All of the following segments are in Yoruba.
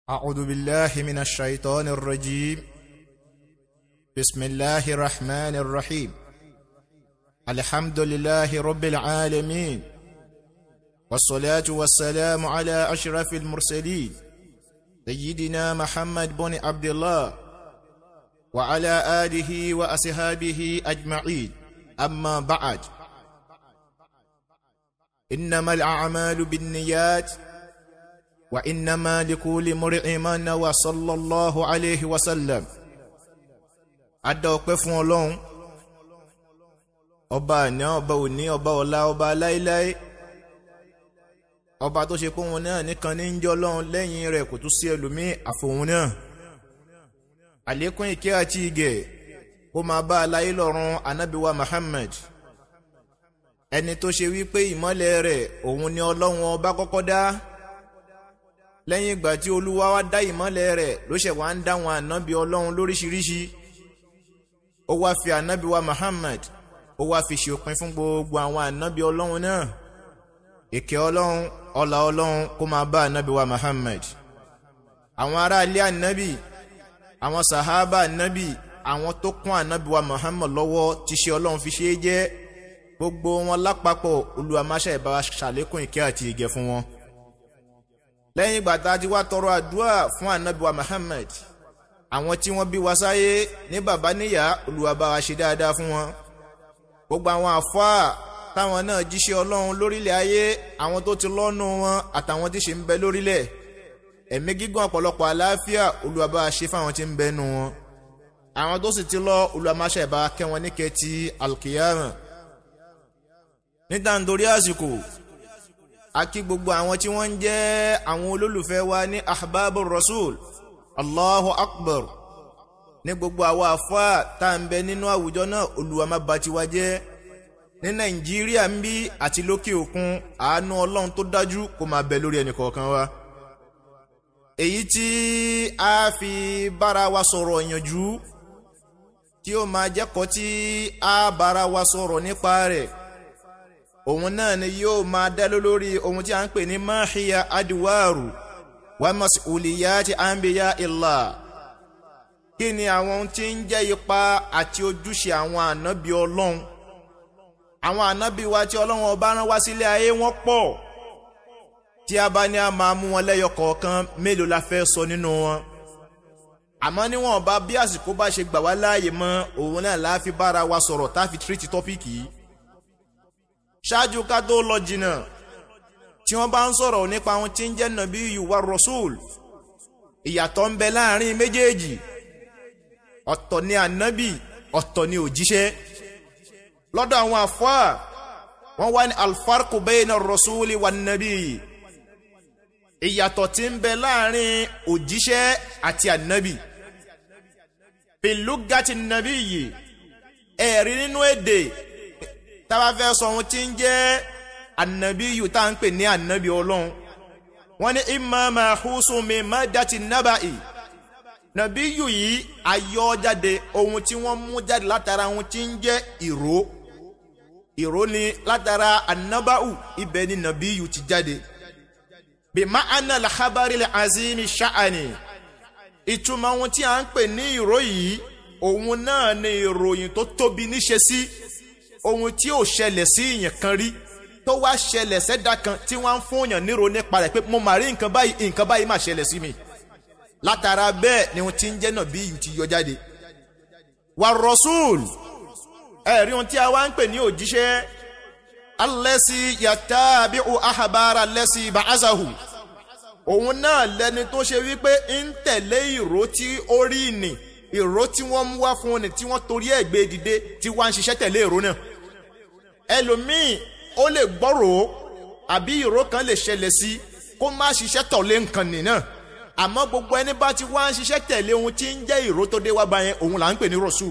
أعوذ بالله من الشيطان الرجيم بسم الله الرحمن الرحيم الحمد لله رب العالمين والصلاة والسلام على أشرف المرسلين سيدنا محمد بن عبد الله وعلى آله وأصحابه أجمعين أما بعد إنما الأعمال بالنيات وإنما لكل مرء ما نوى صلى الله عليه وسلم adá ọpẹ́ fún Ọlọ́run ọba àná ọba òní ọba ọ̀la ọba láéláé ọba tó ṣe pé òun náà nìkan ní ń jẹ́ Ọlọ́run lẹ́yìn rẹ̀ kò tún sí ẹlòmíì àfòun náà àlékún ìkẹ́ àti ìgẹ̀ kó máa bá aláyé lọ́run anábìwá Muhammad ẹni tó ṣe wípé ìmọ́lẹ̀ rẹ̀ òun ni Ọlọ́run ọba kọ́kọ́ dá lẹ́yìn ìgbà tí olúwa wá dá ìmọ́lẹ̀ rẹ̀ ló ṣẹ̀ wá ń dá wọn ànábì ọlọ́run lóríṣiríṣi ó wá fi ànábì wa Muhammad ó wá fi ṣòpin fún gbogbo àwọn ànábì ọlọ́run náà ìkẹ́ ọlọ́run ọlá ọlọ́run kó máa bá ànábì wa Muhammad àwọn ará ilé ànábì àwọn sàhábà ànábì àwọn tó kún ànábì wa Muhammad lọ́wọ́ tí ṣe ọlọ́run fi ṣe é jẹ́ gbogbo wọn lápapọ̀ olúwa máṣe ìbá ṣàlékún ìkẹ́ àti ìgẹ̀ fún wọn lẹ́yìn ìgbà tá a ti wá tọrọ àdúrà fún anabiwa Muhammad àwọn tí wọ́n bí wa sáyé ní bàbá níyà Olúwa bá wa ṣe dáadáa fún wọn gbogbo àwọn àfáà táwọn náà jíṣẹ́ Ọlọ́run lórílẹ̀ ayé àwọn tó ti lọ́nu wọn àtàwọn tí ṣe ń bẹ lórílẹ̀ ẹ̀mí gígùn ọ̀pọ̀lọpọ̀ àlàáfíà Olúwa bá wa ṣe fáwọn tí ń bẹ nu wọn àwọn tó sì ti lọ Olúwa máa ṣe bá kẹ́ wọn níkẹ́ ti alkiyama níta nítorí àsìkò akí gbogbo àwọn tí wọ́n ń jẹ́ àwọn olólùfẹ́ wa ní ahbabu rasul allahu akbar ní gbogbo àwọn àfáà tá à ń bẹ nínú àwùjọ náà olúwa má bà tiwa jẹ́ ní nàìjíríà ń bí àti lókè òkun àánú ọlọ́run tó dájú kó máa bẹ lórí ẹnì kọ̀ọ̀kan wa èyí tí a fi bára wa sọ̀rọ̀ ìyànjú tí ó máa jẹ́kọ̀ọ́ tí a bára wa sọ̀rọ̀ nípa rẹ̀ òun náà ni yóò máa dá lórí ohun tí a ń pè ní máhíyà adìwáàrù wa mas'uliyati anbiya illah kí ni àwọn ohun tí ń jẹ́ ipa àti ojúṣe àwọn ànábì ọlọ́run àwọn ànábì wa tí ọlọ́run ọba rán wá sílé ayé wọ́n pọ̀ tí a bá ní a máa mú wọn lẹ́yọ kọ̀ọ̀kan mélòó la fẹ́ sọ nínú wọn àmọ́ níwọ̀n bá bí àsìkò bá ṣe gbà wá láàyè mọ́ òun náà la fi bára wa sọ̀rọ̀ tá a fi tírìtì tọ́pìkì yìí ṣáájú ká tó lọ jìnnà tí wọ́n bá ń sọ̀rọ̀ nípa ohun tí ń jẹ́ nàbí yuwa rasul ìyàtọ̀ ń bẹ láàrin méjèèjì ọ̀tọ̀ ni ànábì ọ̀tọ̀ ni òjíṣẹ́ lọ́dọ̀ àwọn àfáà wọ́n wá ní alfarku bayna rasuli wa nàbí ìyàtọ̀ tí ń bẹ láàrin òjíṣẹ́ àti ànábì pìlúgàtì nàbí yìí ẹ̀rí nínú èdè tábà fẹ́ sọ ohun tí ń jẹ́ ànàbíyù tá à ń pè ní ànàbí ọlọ́run wọ́n ní imma mahusun min maddati naba'i nàbíyù yìí ayọ́ jáde ohun tí wọ́n mú jáde látara ohun tí ń jẹ́ ìró ìró ni látara ànábàù ibẹ̀ ni nàbíyù ti jáde bí ma'ana al-khabari al-azimi sha'ani ìtumọ̀ ohun tí a ń pè ní ìró yìí òun náà ni ìròyìn tó tóbi níṣe sí. Si ohun tí ò ṣẹlẹ̀ sí ìyẹn kan rí tó wá ṣẹlẹ̀ sẹ́dá kan tí wọ́n ń fún yàn níro nípa rẹ̀ pé mo mà rí nǹkan báyìí nǹkan báyìí mà ṣẹlẹ̀ sí mi látara bẹ́ẹ̀ ni ohun tí ń jẹ́ náà bí ìyù ti yọ jáde. wà rọ́ṣùl ẹ̀rí ohun tí a wá ń pè ní òjíṣẹ́ alẹ́sí yàtá bí o ahabara lẹ́sí bàázàhù òun náà lẹni tó ṣe wípé ń tẹ̀lé ìró tí ó rí nì ìró tí wọ́n mú wá fún ni tí wọ́n torí ẹ̀ gbé dìde tí wọ́n á ń ṣiṣẹ́ tẹ̀lé ìró náà ẹlòmíì ó lè gbọ́rò àbí ìró kan lè ṣẹlẹ̀ sí kó má ṣiṣẹ́ tọ̀lé nǹkan nì náà àmọ́ gbogbo ẹni bá ti wá ń ṣiṣẹ́ tẹ̀lé ohun tí ń jẹ́ ìró tó dé wá bá yẹn òun là ń pè ní rọ̀ṣù.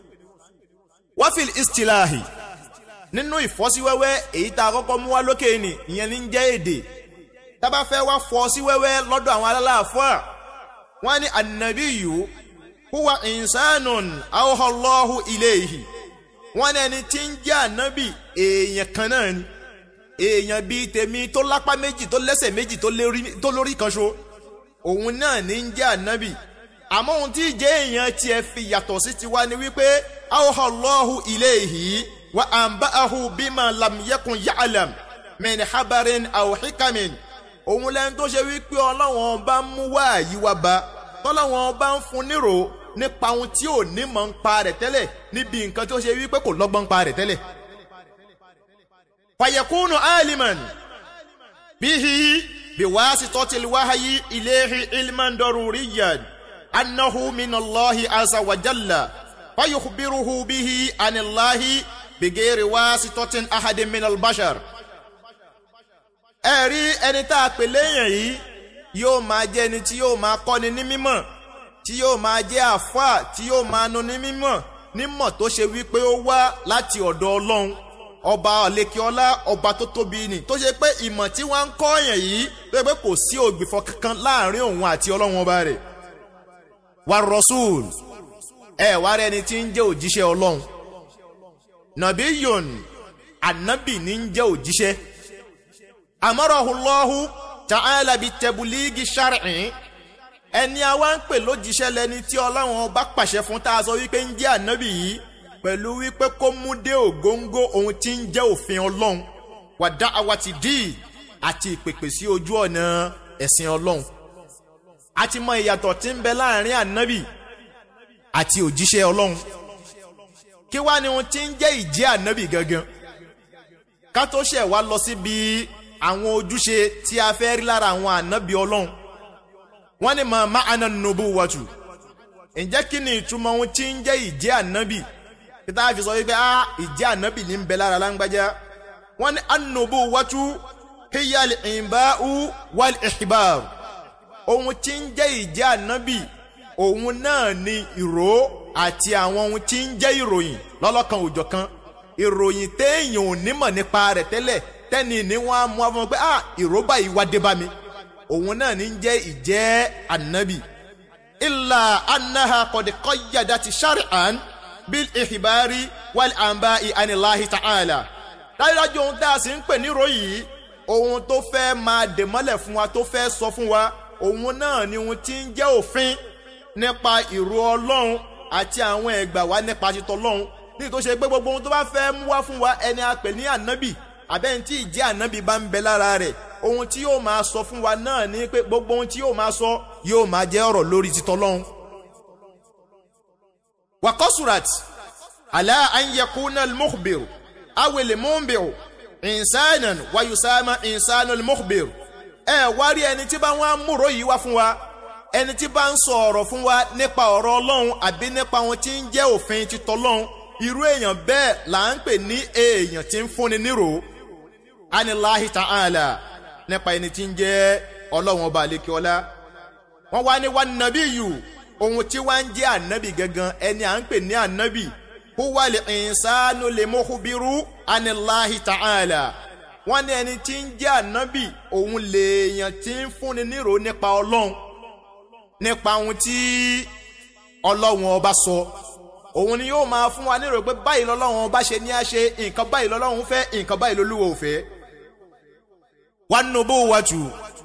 wáfíìl istilahi nínú ìfọ́síwẹ́wẹ́ èyí tá a kọ́kọ́ mú wá lókè ni ìyẹn ní ń jẹ́ èdè tá bá fẹ́ wá fọ́ sí wẹ́wẹ́ lọ́dọ̀ àwọn alálàáfíà wọ́n ní ànàbíyù huwa insanun awhallahu ilayhi wọ́n ní ẹni tí ń jẹ́ ànábì èèyàn kan náà ni èèyàn bíi tèmi tó lápá méjì tó lẹ́sẹ̀ méjì tó lórí kan ṣo òun náà ní ń jẹ́ ànábì àmọ́ ohun tí ìjẹ́ èèyàn tiẹ̀ fi yàtọ̀ sí tiwa ni wípé awọ́hálọ́hù ilayhi wa anba'ahu bima lam yakun ya'lam min habarin aw hikamin òun lẹ́nu tó ṣe wípé ọlọ́wọ́n bá ń mú wáàyí wá bá tọ́lọ́wọ́n bá ń fún nírò nípa ohun tí ò ní mọ̀ ń pa rẹ̀ tẹ́lẹ̀ níbi nǹkan tó ṣe wípé kò lọ́gbọ́n ń pa rẹ̀ tẹ́lẹ̀. fàyẹ̀kúnù aliman bihi biwasitati alwahyi ilayhi ilman daruriyan annahu minallahi azza wa jalla fayukhbiruhu bihi anillahi bighairi wasitatin ahadin minal bashar ẹ̀rí ẹni tá a pè léèyàn yìí yóò máa jẹ́ ẹni tí yóò máa kọ́ni ní mímọ̀ tí yóò máa jẹ́ àfáà tí yóò máa nu ní mímọ̀ nímọ̀ tó ṣe wípé ó wá láti ọ̀dọ̀ ọlọ́run ọba ọ̀lẹ́kíọ́lá ọba tó tóbi ni tó ṣe pé ìmọ̀ tí wọ́n ń kọ́ èèyàn yìí tó ṣe pé kò sí ògbìfọ̀ kankan láàrin òun àti ọlọ́run ọba rẹ̀ wà rọ́ṣùl ẹ wá rẹ ni tí ń jẹ́ òjíṣẹ́ ọlọ́run nàbí yòn ànábì ní ń jẹ́ òjíṣẹ́ amárahùlọ́hù ta'ala bi tẹ̀bùlíìgì shar'i ẹni àwa ń pè lójíṣẹ́ lẹni tí ọlọ́run ọba pàṣẹ fún tá a sọ wípé ń jẹ́ ànábì yìí pẹ̀lú wípé kó mú dé ògóńgó ohun tí ń jẹ́ òfin ọlọ́run wàdá àwa ti dì í àti ìpèpè sí ojú ọ̀nà ẹ̀sìn ọlọ́run a ti mọ ìyàtọ̀ tí ń bẹ láàrin ànábì àti òjíṣẹ́ ọlọ́run kí wá ni ohun tí ń jẹ́ ìjẹ́ ànábì gangan ká tó ṣẹ̀ wá lọ síbi àwọn ojúṣe tí a fẹ́ rí lára àwọn ànábì ọlọ́run wọ́n ní ma ma'ana nubuwatu ǹjẹ́ kí ni ìtumọ̀ ohun tí ń jẹ́ ìjẹ́ ànábì kí tá a fi sọ wípé a ìjẹ́ ànábì ní ń bẹ lára láńgbájá wọ́n ní an-nubuwatu hiya al-inba'u wal-ikhbar ohun tí ń jẹ́ ìjẹ́ ànábì òun náà ni ìró àti àwọn ohun tí ń jẹ́ ìròyìn lọ́lọ́kan òjọ̀kan ìròyìn téèyàn ò nímọ̀ nípa rẹ̀ tẹ́lẹ̀ tẹ́ni ní wọ́n á mú wá fún wọn pé ah ìró báyìí wá dé bá mi òun náà ní jẹ́ ìjẹ́ ànábì illa annaha qad qayyadati shar'an bil ihbari wal anba'i anillahi ta'ala dájúdájú ohun tá a sì ń pè ní ròyìn ohun tó fẹ́ máa dè mọ́lẹ̀ fún wa tó fẹ́ sọ fún wa òun náà ni ohun tí ń jẹ́ òfin nípa ìró ọlọ́run àti àwọn ẹ̀gbà wa nípa títọ́ ọlọ́run ní tó ṣe pé gbogbo ohun tó bá fẹ́ mú wá fún wa ẹni a pè ní ànábì àbẹ́ni tí ìjẹ́ ànábì bá ń bẹ lára rẹ̀ ohun tí yóò máa sọ fún wa náà ni pé gbogbo ohun tí yóò máa sọ yóò máa jẹ́ ọ̀rọ̀ lórí títọ́ ọlọ́run. wakọ́surat ala an yakuna al-mukhbir awele mumbiru insanan wayusama insanul mukhbir ẹ wá rí ẹni tí bá wọn múrò yìí wá fún wa ẹni tí bá ń sọ ọ̀rọ̀ fún wa nípa ọ̀rọ̀ ọlọ́run àbí nípa ohun tí ń jẹ́ òfin títọ́ ọlọ́run irú èèyàn bẹ́ẹ̀ là ń pè ní èèyàn tí ń fúnni nírò anilahi ta'ala nípa ẹni tí ń jẹ́ ọlọ́run ọba àlekíọ́lá wọ́n wá ní wá nàbí yù ohun tí wá ń jẹ́ ànábì gangan ẹni à ń pè ní ànábì huwa lè ìsánú lè mọ́kúbírú anilahi ta'ala wọ́n ní ẹni tí ń jẹ́ ànábì òun lèèyàn tí ń fúnni nírò nípa ọlọ́run nípa ohun tí ọlọ́run ọba sọ òun ni yóò máa fún wa nírò pé báyìí lọ́lọ́run ọba ṣe ní á ṣe nǹkan báyìí lọ́lọ́run fẹ́ nǹkan báyìí lolúwa ò fẹ́. wan nubuwatu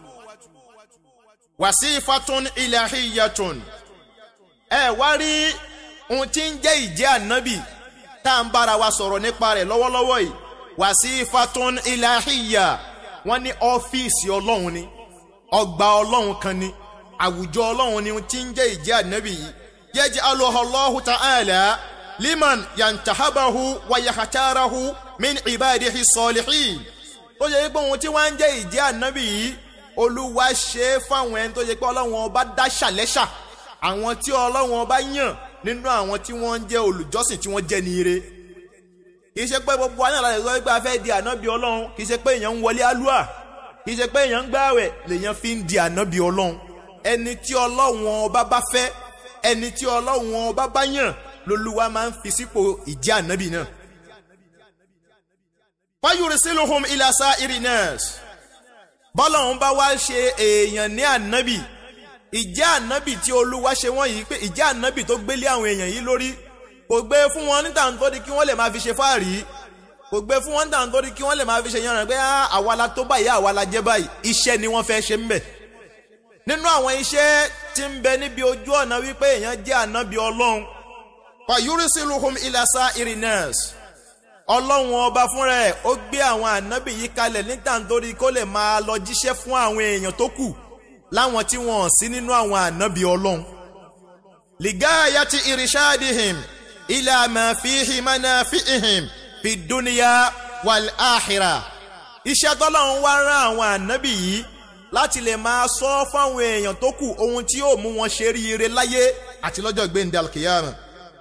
wasifatun ilahiyatun ẹ wá rí ohun tí ń jẹ́ ìjẹ́ ànábì tá à ń bára wa sọ̀rọ̀ nípa rẹ̀ lọ́wọ́lọ́wọ́ yìí wasifatun ilahiya wọ́n ní ọ́fíìsì ọlọ́run ni ọgbà ọlọ́run kan ni àwùjọ ọlọ́run ni ohun tí ń jẹ́ ìjẹ́ ànábì yìí يجعلها الله تعالى لمن ينتهبه ويختاره من عباده الصالحين tó yẹ pé ohun tí wọ́n ń jẹ́ ìjẹ́ ànábì yìí olúwa ṣe é fáwọn ẹni tó yẹ pé ọlọ́run ọba dá ṣàlẹ́ṣà àwọn tí ọlọ́run ọba yàn nínú àwọn tí wọ́n ń jẹ́ olùjọ́sìn tí wọ́n jẹ́ ní ire kì í ṣe pé gbogbo àyàn láti sọ pé a fẹ́ di ànábì ọlọ́run kì í ṣe pé èèyàn ń wọlé alúà kì í ṣe pé èèyàn ń gbààwẹ̀ lèèyàn fi ń di ànábì ọlọ́run ẹni tí ọlọ́run ọba bá fẹ́ ẹni tí ọlọ́run ọba bá yàn lolúwa máa ń fi sípò ìjẹ́ ànábì náà. fayursiluhum ila sa'iri nas bọ́lọ́run bá wá ṣe èèyàn ní ànábì ìjẹ́ ànábì tí olúwa ṣe wọ́n yìí pé ìjẹ́ ànábì tó gbélé àwọn èèyàn yìí lórí kò gbé fún wọn níta nítorí kí wọ́n lè máa fi ṣe fáàrí kò gbé fún wọn níta nítorí kí wọ́n lè máa fi ṣe yànnà pé àwa la tó báyìí àwa la jẹ́ báyìí iṣẹ́ ni wọ́n fẹ́ ṣe ń bẹ̀ nínú àwọn iṣẹ́ tí ń bẹ níbi ojú ọ̀nà wípé èèyàn jẹ́ ànábì ọlọ́run fayurisiluhum ilasa irinas ọlọ́run ọba fúnra ẹ̀ ó gbé àwọn ànábì yìí kalẹ̀ níta nítorí kó lè máa lọ jíṣẹ́ fún àwọn èèyàn tó kù láwọn tí wọ́n sí nínú àwọn ànábì ọlọ́run. ligayati irishadihim ila ma fihi manafihim fi dunya wal akhirah. iṣẹ́ tọ́lọ́run wá rán àwọn ànábì yìí láti lè máa sọ fáwọn èèyàn tó kù ohun tí yóò mú wọn ṣe ríire láyé àti lọ́jọ́ gbẹ̀ndẹ̀ alkiyama.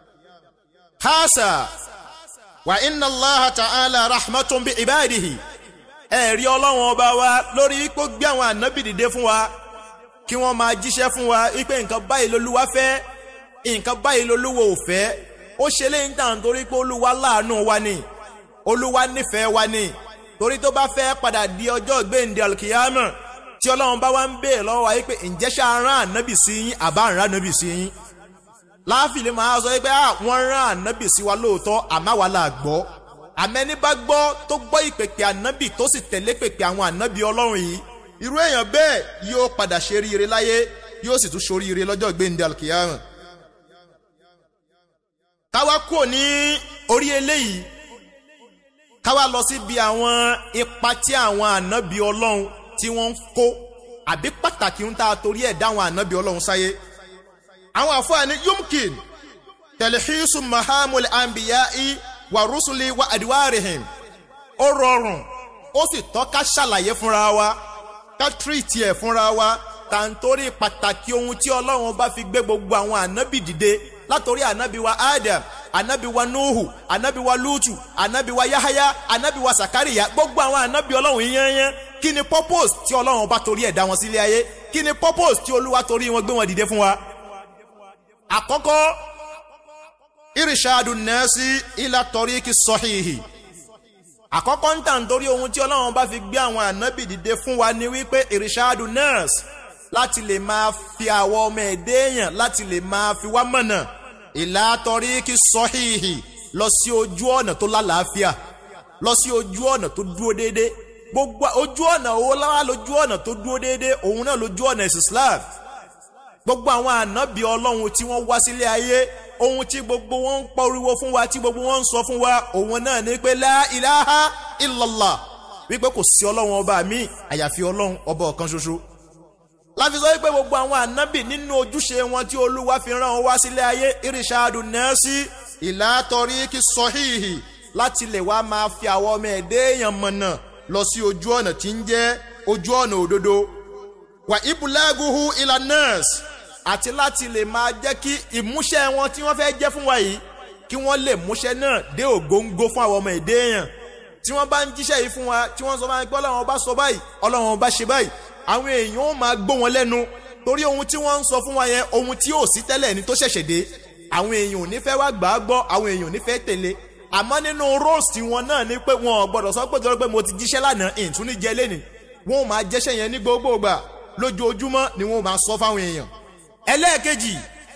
hasa wa inna allah ta'ala rahmatun bi ibadihi ẹ̀rí ọlọ́run ọba wa lórí ipò gbé àwọn ànábì dìde fún wa kí wọ́n máa jíṣẹ́ fún wa wípé nǹkan báyìí lolúwa fẹ́ nǹkan báyìí lolúwa ò fẹ́ ó ṣe léyìn tàn torí pé olúwa láàánú wa ni olúwa nífẹ̀ẹ́ wa ni torí tó bá fẹ́ padà di ọjọ́ gbẹ̀ǹdẹ̀ alkiyama tí ọlọ́run bá wá ń bèèrè lọ́wọ́ wa wípé ǹjẹ́ ṣá rán ànábì sí yín àbá rán ànábì sí yín láàfin lè máa sọ pé wọ́n rán ànábì sí wa lóòótọ́ àmọ́ wa là gbọ́ àmẹ́ni bá gbọ́ tó gbọ́ ìpèpè ànábì tó sì tẹ̀lé pèpè àwọn ànábì ọlọ́run yìí irú èèyàn bẹ́ẹ̀ yóò padà ṣe ríire láyé yóò sì tún ṣoríire lọ́jọ́ gbẹ̀ǹdẹ̀ alkiyama. káwa kúrò ní orí eléyìí káwa lọ síbi àwọn ipa tí àwọn ànábì ọlọ́run tí wọ́n ń kó àbí pàtàkì ń ta torí ẹ̀ dáwọn ànábì ọlọ́run sáyé àwọn àfọwọ́ni yumkin tẹlifíṣù mahamul anbiya'i wa rusuli wa adiwarihim ó rọrùn ó sì tọ́ ká ṣàlàyé fúnra wa ká tírìtì ẹ̀ fúnra wa tàǹtórí pàtàkì ohun tí ọlọ́run bá fi gbé gbogbo àwọn ànábì dìde látòrí ànábì wa adam ànábì wa nuhu ànábì wa lutu ànábì wa yahaya ànábì wa sakariya gbogbo àwọn ànábì ọlọ́run yẹnyẹn kí ni purpose tí ọlọ́run bá torí ẹ̀ dá wọn sílé ayé kí ni purpose tí olúwa torí wọn gbé wọn dìde fún wa àkọ́kọ́ irishadu nẹ́ẹ̀sì ilà tọ́ríkì sọ́hìhì àkọ́kọ́ ń tàn torí ohun tí ọlọ́run bá fi gbé àwọn ànábì dìde fún wa ni wípé irishadu nẹ́ẹ̀sì láti lè máa fi àwọn ọmọ ẹ̀dẹ́ èèyàn láti lè máa fi wá mọ̀nà ìlà tọ́ríkì sọ́hìhì lọ sí ojú ọ̀nà tó lálàáfíà lọ sí ojú ọ̀nà tó dúró déédéé gbogbo ojú ọ̀nà owó lára lójú ọ̀nà tó dúró déédéé òun náà lójú ọ̀nà ẹ̀sìn Islam gbogbo àwọn ànábì ọlọ́run tí wọ́n wá sílé ayé ohun tí gbogbo wọn ń pariwo fún wa tí gbogbo wọn ń sọ fún wa òun náà ní pé la ilaha illallah wípé kò sí ọlọ́run ọba mi àyàfi ọlọ́run ọba ọ̀kan ṣoṣo. láfi sọ wípé gbogbo àwọn ànábì nínú ojúṣe wọn tí olúwa fi rán wọn wá sílé ayé irishadu nẹ́ẹ̀sì ìlà tọríkì sọ́híhì láti lè wá máa fi àwọn ọmọ ẹ̀dẹ́ èèyàn mọ̀nà lọ sí ojú ọ̀nà tí ń jẹ́ ojú ọ̀nà òdodo wà ibùlágùhù ìlà nẹ́ẹ̀sì àti láti lè máa jẹ́ kí ìmúṣẹ wọn tí wọ́n fẹ́ jẹ́ fún wa yìí kí wọ́n lè múṣẹ náà dé ògóńgó fún àwọn ọmọ èdè èèyàn tí wọ́n bá ń jíṣẹ́ yìí fún wa tí wọ́n sọ máa ń gbọ́ ọlọ́run ọba sọ báyìí ọlọ́run ọba ṣe báyìí àwọn èèyàn ó máa gbọ́ wọn lẹ́nu torí ohun tí wọ́n ń sọ fún wa yẹn ohun tí ò sí tẹ́lẹ̀ ní tó ṣẹ̀ṣẹ̀ dé àwọn èèyàn ò ní fẹ́ wá gbà á gbọ́ àwọn èèyàn ò ní fẹ́ tẹ̀lé àmọ́ nínú roast wọn náà ni pé wọn ò gbọ́dọ̀ sọ pé torí pé mo ti jíṣẹ́ lánàá ìtúní jẹ lẹ́nìí wọn ò máa jẹ́ṣẹ́ yẹn ní gbogbo ìgbà lójoojúmọ́ ni wọn ò máa sọ fáwọn èèyàn ẹlẹ́ẹ̀kejì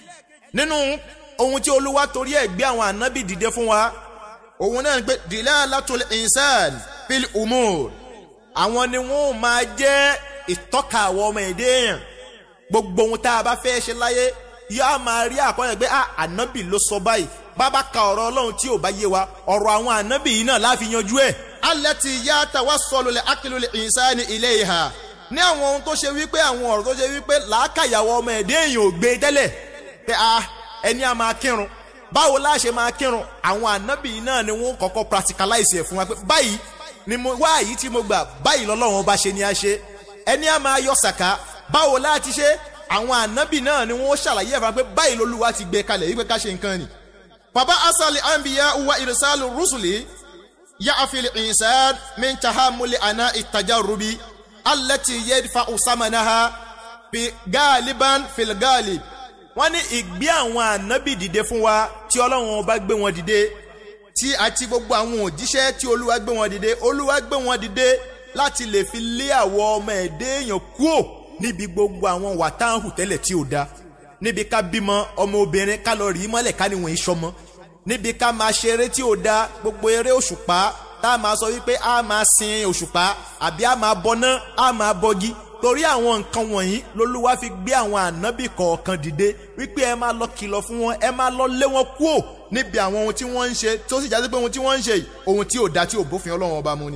nínú ohun tí olúwa torí ẹ̀ gbé àwọn ànábì dìde fún wa òun náà ni pé dilalatul insan fil umur àwọn ni wọn ò máa jẹ́ ìtọ́ka àwọn ọmọ èdè èèyàn gbogbo ohun tá a bá fẹ́ ṣe láyé yóò máa rí àkọọ́lẹ̀ pé ànábì ló sọ báyìí bàbá ka ọ̀rọ̀ ọlọ́run tí ò bá yé wa ọ̀rọ̀ àwọn ànábì yìí náà láfi yanjú ẹ̀. allati yatawassalu li aqlil insani ilayha ní àwọn ohun tó ṣe wípé àwọn ọ̀rọ̀ tó ṣe wípé làákàyàwó ọmọ ẹ̀dẹ́ èèyàn ò gbé tẹ́lẹ̀ pé a ẹni a máa kírun báwo la ṣe máa kírun àwọn ànábì náà ni wọ́n kọ́kọ́ practicalize ẹ̀ fún wa pé báyìí ni mo wá èyí tí mo gbà báyìí lọ́lọ́run ọba ṣe ni a ṣe ẹni a máa yọ sàká báwo la ti ṣe àwọn ànábì náà ni wọ́n ṣàlàyé ẹ̀ fún wa pé báyìí lolúwa ti gbé kalẹ̀ wípé ká ṣe nǹkan ni. bàbá asali anbiya wa irsalu rusuli ya afili insan min tahamuli ana itajarubi alẹ́tì yẹ́dfà ọ̀sámanáha fi gáàlíbán fìlgáàlì. wọ́n ní ìgbé àwọn ànábì dìde fún wa tí ọlọ́run ọba gbé wọn dìde tí àti gbogbo àwọn òjíṣẹ́ tí olúwa gbé wọn dìde olúwa gbé wọn dìde láti lè fi lé àwọn ọmọ ẹ̀dẹ́ èèyàn kúò níbi gbogbo àwọn wàtáhù tẹ́lẹ̀ tí ò da níbi ká bímọ ọmọ obìnrin ká lọ rí mọ́lẹ̀ ká níwọ̀n ìṣọmọ níbi ká máa ṣe eré tí ò da gbogbo eré òṣùpá tá a máa sọ wípé a máa sin òṣùpá àbí a máa bọná a máa bọgi torí àwọn nǹkan wọ̀nyí lolúwa fi gbé àwọn ànábì kọ̀ọ̀kan dìde wípé ẹ máa lọ kìlọ̀ fún wọn ẹ máa lọ lé wọn kúò níbi àwọn ohun tí wọ́n ń ṣe tó sì jáde pé ohun tí wọ́n ń ṣe yìí ohun tí ò dá tí ò bófin ọlọ́run ọba mu ni.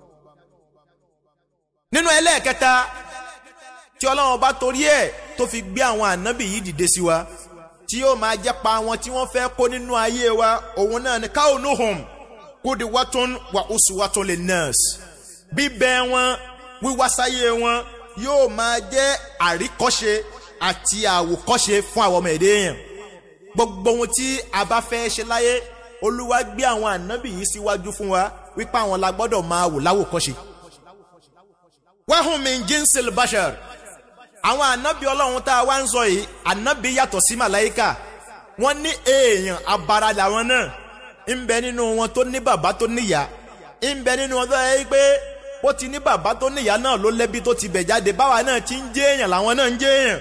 nínú ẹlẹ́ẹ̀kẹta tí ọlọ́run ọba torí ẹ̀ tó fi gbé àwọn ànábì yìí dìde sí wa tí yóò máa jẹ́ pa àwọn tí wọ́n fẹ́ kó nínú ayé wa òun náà ni kaunuhum qudwatun wa uswatun linnas bíbẹ̀ wọn wíwásáyé wọn yóò máa jẹ́ àríkọ́ṣe àti àwòkọ́ṣe fún àwọn ọmọ èdè èèyàn gbogbo ohun tí a bá fẹ́ ṣe láyé olúwa gbé àwọn ànábì yìí síwájú fún wa wípé àwọn la gbọ́dọ̀ máa wò láwòkọ́ṣe. wahum min jinsil bashar àwọn ànábì ọlọ́run tá a wá ń sọ yìí ànábì yàtọ̀ sí màláìkà wọ́n ní èèyàn abara làwọn náà ń bẹ nínú wọn tó ní bàbá tó níyà ń bẹ nínú wọn tó yẹ pé ó ti ní bàbá tó níyà náà ló lẹ́bí tó ti bẹ̀ jáde báwa náà ti ń jẹ́ èèyàn làwọn náà ń jẹ́ èèyàn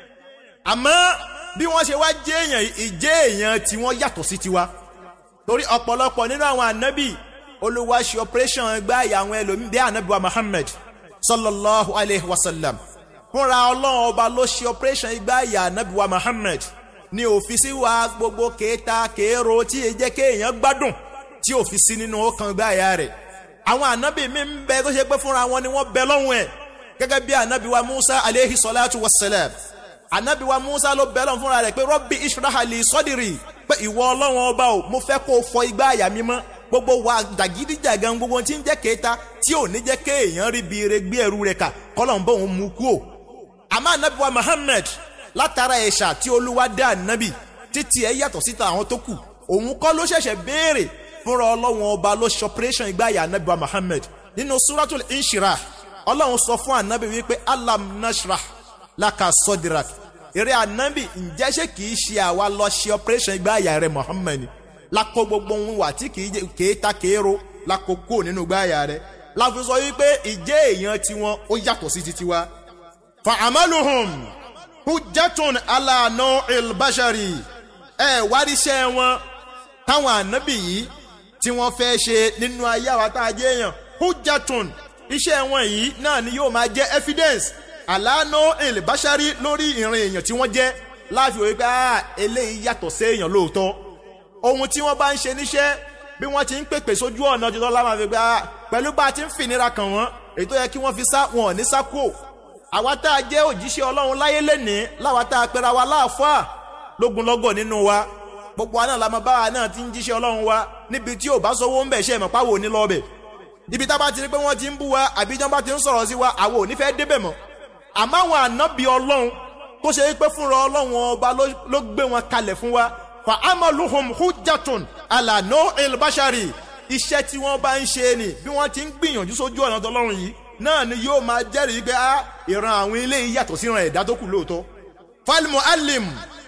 àmọ́ bí wọ́n ṣe wá jẹ́ èèyàn ìjẹ́ èèyàn tí wọ́n yàtọ̀ sí tiwa torí ọ̀pọ̀lọpọ̀ nínú àwọn ànábì olúwa ṣe operation gbá ìyá àwọn ẹlòmíì bí ànábì wa Muhammad sallallahu alayhi wa sallam fúnra ọlọ́run ọba ló ṣe operation gbá ìyá ànábì wa Muhammad ní òfìsí wa gbogbo kéta kéèrò tí èyí jẹ́ kéèyàn gbádùn tí òfìsí nínú ọkàn gbá ìyá rẹ̀ àwọn ànábì mi ń bẹ tó ṣe pé fúnra wọn ni wọ́n bẹ lọ́hùn ẹ̀ gẹ́gẹ́ bí ànábì wa Musa aleyhi salatu wa salam ànábì wa Musa ló bẹ lọ́hùn fúnra rẹ̀ pé rọ́bì israhali sọ́dìrì pé ìwọ ọlọ́run ọba o mo fẹ́ kó o fọ igbá àyà mi mọ́ gbogbo wa dàgídíjàgan gbogbo tí ń jẹ́ kéta tí ò ní jẹ́ kéèyàn rí bi ire gbé ẹrú rẹ̀ kà kọ́lọ̀ ń bọ̀ òun mú kú o àmọ́ ànábì wa Muhammad látara ẹ̀ṣà tí olúwa dá ànábì títí ẹ̀ yàtọ̀ síta àwọn tó kù òun kọ́ ló ṣẹ̀ṣẹ̀ béèrè fúnra ọlọ́run ọba ló ṣe operation ìgbà àyà ànábì wa Muhammad nínú suratul inshirah ọlọ́run sọ fún ànábì wípé alam nashrah laka sodirak eré ànábì ǹjẹ́ ṣé kìí ṣe àwa lọ ṣe operation ìgbà àyà rẹ Muhammad lakọ gbogbo ohun wà tí kìí ta kéèrò lakọ kó nínú ìgbà àyà rẹ láfi sọ wípé ìjẹ́ èèyàn tiwọn ó yàtọ̀ sí ti tiwa fa amaluhum hujjatun ala nau'il bashari ẹ wáríṣẹ́ wọn táwọn ànábì yìí tí wọ́n fẹ́ ṣe nínú ayé àwa tá a jẹ́ èèyàn hujjatun iṣẹ́ wọn yìí náà ni yóò máa jẹ́ evidence ala nau'il bashari lórí ìrìn èèyàn tí wọ́n jẹ́ láàfin òye pé ah eléyìí yàtọ̀ sí èèyàn lóòótọ́ ohun tí wọ́n bá ń ṣe níṣẹ́ bí wọ́n ti ń pèpè sójú ọ̀nà jùlọ láwọn àfi pé ah pẹ̀lú bá a ti ń fìnira kàn wọ́n èyí tó yẹ kí wọ́n fi sá wọn ò ní sá kúò àwa tá a jẹ́ òjíṣẹ́ ọlọ́run láyé lénìí láwa tá a pera wa láàfáà lógunlọ́gọ̀ nínú wa gbogbo wa náà la mọ báwa náà ti ń jíṣẹ́ ọlọ́run wa níbi tí ò bá sọ́wọ́ ń bẹ̀ ṣe mọ̀ páwo ní lọ́ọ̀bẹ̀ ibi tá a bá ti rí pé wọ́n ti ń bú wa àbí ìjọba ti ń sọ̀rọ̀ sí wa àwọn ò ní fẹ́ débẹ̀ mọ́ àmọ́ àwọn ànábì ọlọ́run tó ṣe pé fúnra ọlọ́run ọba ló gbé wọn kalẹ̀ fún wa fa amaluhum hujjatun ala nau'il bashari iṣẹ́ tí wọ́n bá ń ṣe ni bí wọ́n ti ń gbìyànjú sójú ọ̀nà tọlọ́run yìí náà ni yóò máa jẹ́rìí pé a ìran àwọn ilé yìí yàtọ̀ sí ìran ẹ̀dá tó kù lóòótọ́. falmu alim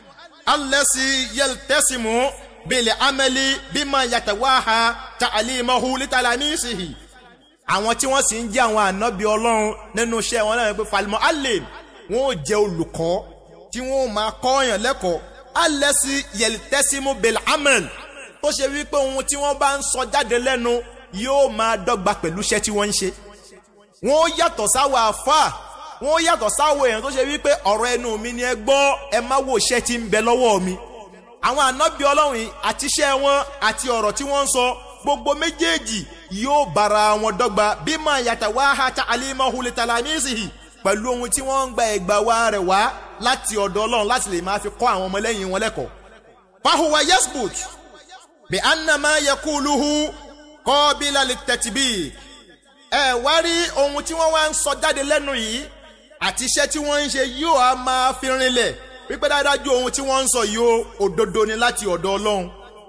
alẹ́sì yẹltẹ́sìmù bílẹ̀ amẹ́lí bímọ yàtọ̀wáha ta àlímọ́hu lítàlámísìhì. àwọn tí wọ́n sì ń jẹ́ àwọn ànábì ọlọ́run nínú iṣẹ́ wọn náà pé falmu alim wọn ò jẹ́ olùkọ́ tí wọ́n máa kọ́ ọ̀yàn lẹ́kọ̀ọ́ alẹ́sì yẹltẹ́sìmù bílẹ̀ amẹ́lí tó ṣe wípé ohun tí wọ́n bá ń sọ jáde lẹ́nu yóò máa dọ́gba pẹ̀lú iṣẹ́ tí wọ́n ń ṣe wọn ó yàtọ̀ sáwọ àfà wọn ó yàtọ̀ sáwọ èèyàn tó ṣe wípé ọ̀rọ̀ ẹnu mi ni ẹ gbọ́ ẹ má wo iṣẹ́ tí ń bẹ lọ́wọ́ mi. àwọn ànábì ọlọ́run yìí àti iṣẹ́ wọn àti ọ̀rọ̀ tí wọ́n ń sọ gbogbo méjèèjì yóò bára wọn dọ́gba bí máa yàtọ̀ wá ha ta alimahu li talamisihi pẹ̀lú ohun tí wọ́n ń gba ẹ̀gbà wa rẹ̀ wá láti ọ̀dọ̀ ọlọ́run láti lè máa fi kọ́ àwọn ọmọlẹ́yìn wọn lẹ́kọ̀ọ́. fahuwa yasbut bi annama yakuluhu qabila litatbiq ẹ wá rí ohun tí wọ́n wá ń sọ jáde lẹ́nu yìí àti iṣẹ́ tí wọ́n ń ṣe yóò á máa fi rinlẹ̀ wípé dáadáa ju ohun tí wọ́n ń sọ yìí ó òdodo ni láti ọ̀dọ̀ ọlọ́run.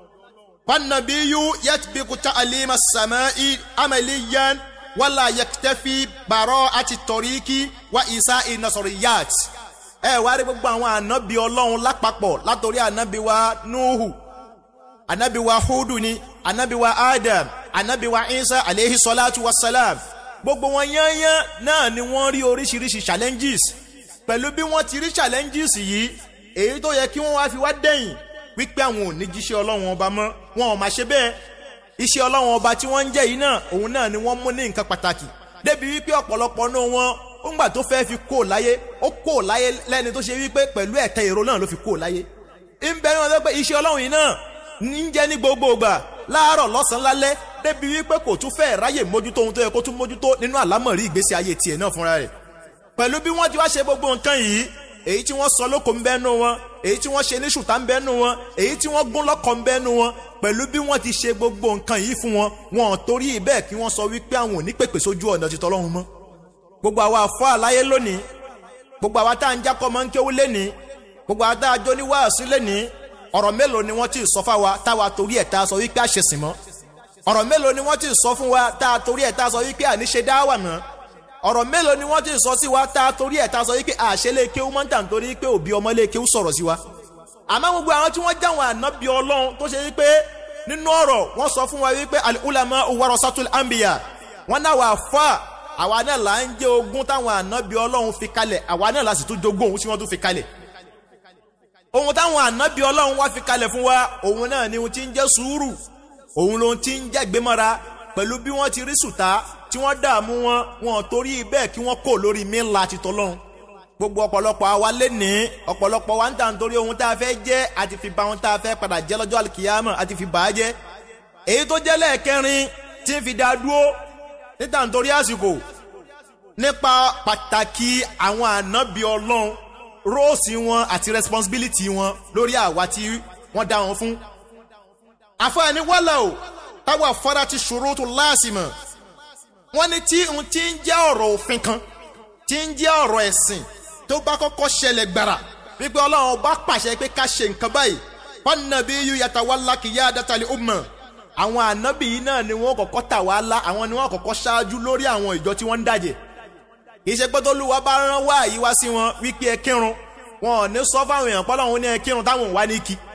fannabiyu yatbiku ta'alima samai amaliyan wala yaktafi baro àti toriki wa isa inasoriyat. ẹ wá rí gbogbo àwọn ànábì ọlọ́run lápapọ̀ látòrí ànábì wa nuhu ànábì wa hudu ni ànábì wa adam anabi wa isa aleyhi salatu wa salam gbogbo wọn yányán náà ni wọ́n rí oríṣiríṣi challenges pẹ̀lú bí wọ́n ti rí challenges yìí èyí tó yẹ kí wọ́n wá fi wá dẹ̀yìn wípé àwọn ò ní jíṣẹ́ ọlọ́run ọba mọ́ wọn ò máa ṣe bẹ́ẹ̀ iṣẹ́ ọlọ́run ọba tí wọ́n ń jẹ́ yìí náà òun náà ni wọ́n mú ní nǹkan pàtàkì débi wípé ọ̀pọ̀lọpọ̀ náà wọn ńgbà tó fẹ́ fi kó láyé ó kó láyé lẹ́ni tó ṣe wípé pẹ̀lú ẹ̀tẹ́ èrò náà ló fi kó láyé ń bẹ ní wọn tó pé iṣẹ́ ọlọ́run yìí náà ń jẹ́ ní gbogbo ìgbà láàárọ̀ lọ́sàn-án lálẹ́ débi wípé kò tún fẹ́ ráyè mójútó ohun tó yẹ kó tún mójútó nínú àlámọ̀rí ìgbésí ayé tiẹ̀ náà fúnra rẹ̀ pẹ̀lú bí wọ́n ti wá ṣe gbogbo nǹkan yìí èyí tí wọ́n sọ lóko ń bẹ́nu wọn èyí tí wọ́n ṣe ní ṣùtá ń bẹ́nu wọn èyí tí wọ́n gún lọ́kọ̀ ń bẹ́nu wọn pẹ̀lú bí wọ́n ti ṣe gbogbo nǹkan yìí fún wọn wọn ò torí bẹ́ẹ̀ kí wọ́n sọ wípé àwọn ò ní pèpè sójú ọ̀nà ti tọ́lọ́run mọ́ gbogbo àwa àfọ́ àláyé lónìí gbogbo àwa tá à ń jákọ́ máa ń kéwú lénìí gbogbo àwa tá a jó ní wáàsí lénìí ọ̀rọ̀ mélòó ni wọ́n ti sọ fáwa táwa torí ẹ̀ tá a sọ wípé àṣesìn mọ́ ọ̀rọ̀ mélòó ni wọ́n ti sọ fún wa tá a torí ẹ̀ tá a sọ wípé àníṣe dáwà mọ́ ọ̀rọ̀ mélòó ni wọ́n ti sọ sí wa tá a torí ẹ̀ tá a sọ wípé àṣẹlé kéwú máa ń tà nítorí pé òbí ọmọlé kéwú sọ̀rọ̀ sí wa àmọ́ gbogbo àwọn tí wọ́n jáwọn ànábì ọlọ́run tó ṣe wípé nínú ọ̀rọ̀ wọ́n sọ fún wa wípé al-ulama warasatul anbiya wọ́n náà wà fà àwa náà là ń jẹ́ ogún táwọn ànábì ọlọ́run fi kalẹ̀ àwa náà la sì tún jogún ohun tí wọ́n tún fi kalẹ̀ ohun táwọn ànábì ọlọ́run wá fi kalẹ̀ fún wa òun náà ni ohun tí ń jẹ́ sùúrù òun ló ti ń jẹ́ gbémọ́ra pẹ̀lú bí wọ́n ti rí sùtá tí wọ́n dààmú wọn wọn torí bẹ́ẹ̀ kí wọ́n kò lórí mílà ti tọ́lọ́run gbogbo ọ̀pọ̀lọpọ̀ àwa lé ní ọ̀pọ̀lọpọ̀ wa ń tà nítorí ohun tá a fẹ́ jẹ́ àti fi ba ohun tá a fẹ́ padà jẹ́ lọ́jọ́ àlùkìyàmọ̀ àti fi bà á jẹ́ èyí tó jẹ́ lẹ́ẹ̀kẹrin tí ń fi dá dúró níta nítorí àsìkò nípa pàtàkì àwọn ànábì ọlọ́run róòsì wọn àti responsibility wọn lórí àwa tí wọ́n dá wọn fún. àfọ̀àní wọ́lá o táwa fọ́dá ti ṣòro tó láàsìmọ̀ wọ́n ní tí n ti ń jẹ́ ọ̀rọ̀ òfin kan tí ń jẹ́ ọ̀rọ̀ ẹ̀sìn tó bá kọ́kọ́ ṣẹlẹ̀ gbàrà wípé ọlọ́run bá pàṣẹ pé ká ṣe nǹkan báyìí fanabi yu yatawalla qiyadatal umma àwọn ànábì yìí náà ni wọ́n kọ́kọ́ tà wá lá àwọn ni wọ́n kọ́kọ́ ṣáájú lórí àwọn ìjọ tí wọ́n ń dàjẹ́ ìṣe pé tólúwa bá rán wá yìí wá sí wọn wípé ẹ kírun wọn ò ní sọ fáwọn èèyàn pọ́lọ́run ní ẹ kírun táwọn ò wá ní kí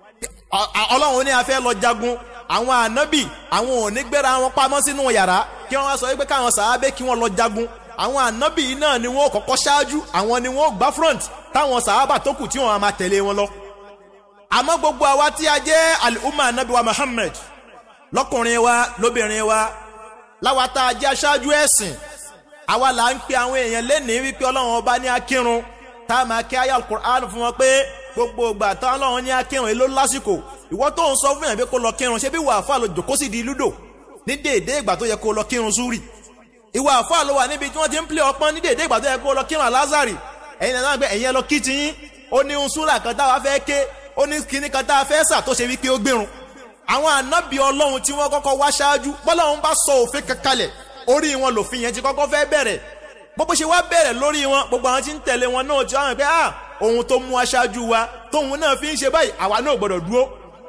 ọlọ́run ní a fẹ́ lọ jagun àwọn ànábì àwọn ò ní gbéra wọn pamọ́ sínú yàrá kí wọ́n wá sọ wípé káwọn sàábé kí wọ́n lọ jagun àwọn ànábì yìí náà ni wọ́n kọ́kọ́ ṣáájú àwọn ni wọ́n gbá front táwọn sàábà tó kù tí wọ́n máa tẹ̀lé wọn lọ. àmọ́ gbogbo àwa tí a jẹ́ alùmọ̀ ànábì wa Muhammad lọ́kùnrin wa lóbìnrin wa láwa tá a jẹ́ aṣáájú ẹ̀sìn àwa là ń pe àwọn èèyàn lẹ́nìí wípé ọlọ́run ọba ní akírun tá a máa kí ayé alukur'an fún wọn pé gbogbo ìgbà tá ọlọ́run ní akírun èló lásìkò ìwọ tó ń sọ fún yàn pé kó lọ kírun ṣé bí wàá fà lọ jòkó sì di lúdò ní déédéé ìgbà tó yẹ kó lọ kírun súrì ìwà àfáà ló wà níbi tí wọ́n ti ń pè ọpọ́n ní déédéé ìgbà tó yẹ kó lọ kírun alázàrì ẹ̀yin náà gbé ẹ̀yin ẹ lọ kí ti yín ó ní un súrà kan táwa fẹ́ ké ó ní kíní kan tá a fẹ́ sà tó ṣe wípé ó gbérun àwọn ànábì ọlọ́run tí wọ́n kọ́kọ́ wá ṣáájú bọ́lọ́run bá sọ òfin kankalẹ̀ orí wọn lòfin yẹn ti kọ́kọ́ fẹ́ bẹ̀rẹ̀ gbogbo ṣe wá bẹ̀rẹ̀ lórí wọn gbogbo àwọn tí ń tẹ̀lé wọn náà ti wá pé ah ohun tó mú aṣáájú wa tóun náà fi ń ṣe báyìí àwa náà gbọ́dọ̀ dúró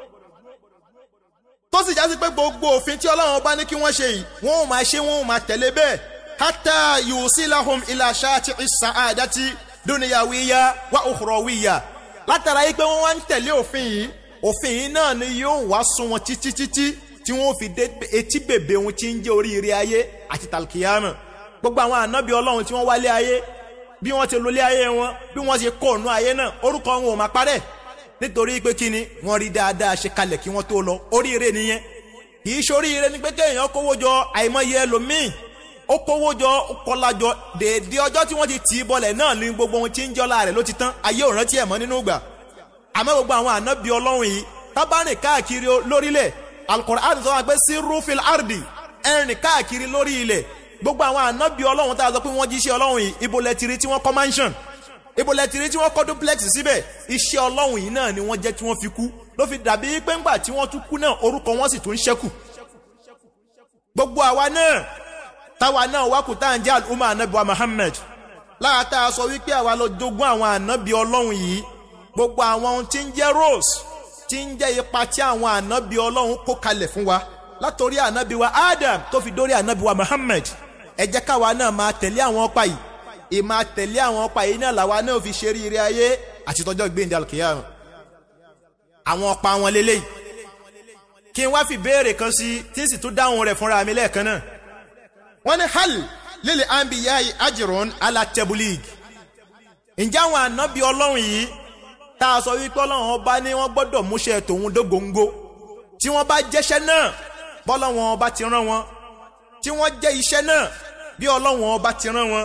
tó sì já sí pé gbogbo òfin tí ọlọ́run bá ní kí wọ́n ṣe yìí wọ́n ò máa ṣe wọ́n ò máa tẹ̀lé bẹ́ẹ̀ hátà yusilahum ila shati as-sa'adati dunyawiya wa ukhrawiya látara yìí pé wọ́n wá ń tẹ̀lé òfin yìí òfin yìí náà ni yóò wá sún wọn títí títí tí wọ́n fi dé etí bèbè ohun tí ń jẹ́ oríire ayé àti talkiyama gbogbo àwọn ànábì ọlọ́run tí wọ́n wálé ayé bí wọ́n ti lólé ayé wọn bí wọ́n ti kó ònú ayé náà orúkọ wọn ò máa parẹ́ nítorí pé kí ni wọ́n rí dáadáa ṣe kalẹ̀ kí wọ́n tó lọ oríire nìyẹn kì í ṣoríire ni pé kéèyàn kówó jọ àìmọye ẹlòmíì ó kówó jọ ó kọlá jọ dèédé ọjọ́ tí wọ́n ti tì í bọlẹ̀ náà ní gbogbo ohun tí ń jọ́lá rẹ̀ ló ti tán ayé ò rántí ẹ̀ mọ́ nínú ìgbà àmọ́ gbogbo àwọn ànábì ọlọ́run yìí tábàrìn káàkiri lórílẹ̀ Al-Qur'an sọ wá pé sí rúfin ardi ẹ̀rìn káàkiri lórí ilẹ̀ gbogbo àwọn ànábì ọlọ́run tá a sọ pé wọ́n jíṣẹ́ ọlọ́run yìí ibo lẹ ti rí tí wọ́n kọ́ mansion ibo lẹ ti rí tí wọ́n kọ́ duplex síbẹ̀ iṣẹ́ ọlọ́run yìí náà ni wọ́n jẹ́ tí wọ́n fi kú ló fi dàbí pé ńgbà tí wọ́n tún kú náà orúkọ wọn sì tún ṣẹ́kù gbogbo àwa náà táwa náà wá kù tá à ń jẹ́ àlùmọ́ ànábì wa Muhammad lára tá a sọ wípé àwa lọ jogún àwọn ànábì ọlọ́run yìí gbogbo àwọn ohun tí ń jẹ́ rose tí ń jẹ́ ipa tí àwọn ànábì ọlọ́run kó kalẹ̀ fún wa látòrí ànábì wa Adam tó fi dórí ànábì wa Muhammad ẹ jẹ́ káwa náà máa tẹ̀lé àwọn ọ̀pá yìí ìmá tẹ̀lé àwọn ọ̀pá yìí náà làwa náà fi ṣe ríire ayé àti tọjọ́ gbéǹde alkiyama àwọn ọ̀pá wọn lélẹ́yìí kí n wá fi béèrè kan sí tí sì tún dáhùn rẹ̀ fúnra mi lẹ́ẹ̀kan náà wọ́n ní hal lílẹ̀ anbiya ajrun ala tabulig ǹjẹ́ àwọn ànábì ọlọ́run yìí tá a sọ wípé ọlọ́run ọba ní wọ́n gbọ́dọ̀ múṣẹ́ tòun dógóńgó tí wọ́n bá jẹ́ṣẹ́ náà bọ́lọ́run ọba ti rán wọn tí wọ́n jẹ́ iṣẹ́ náà bí ọlọ́run ọba ti rán wọn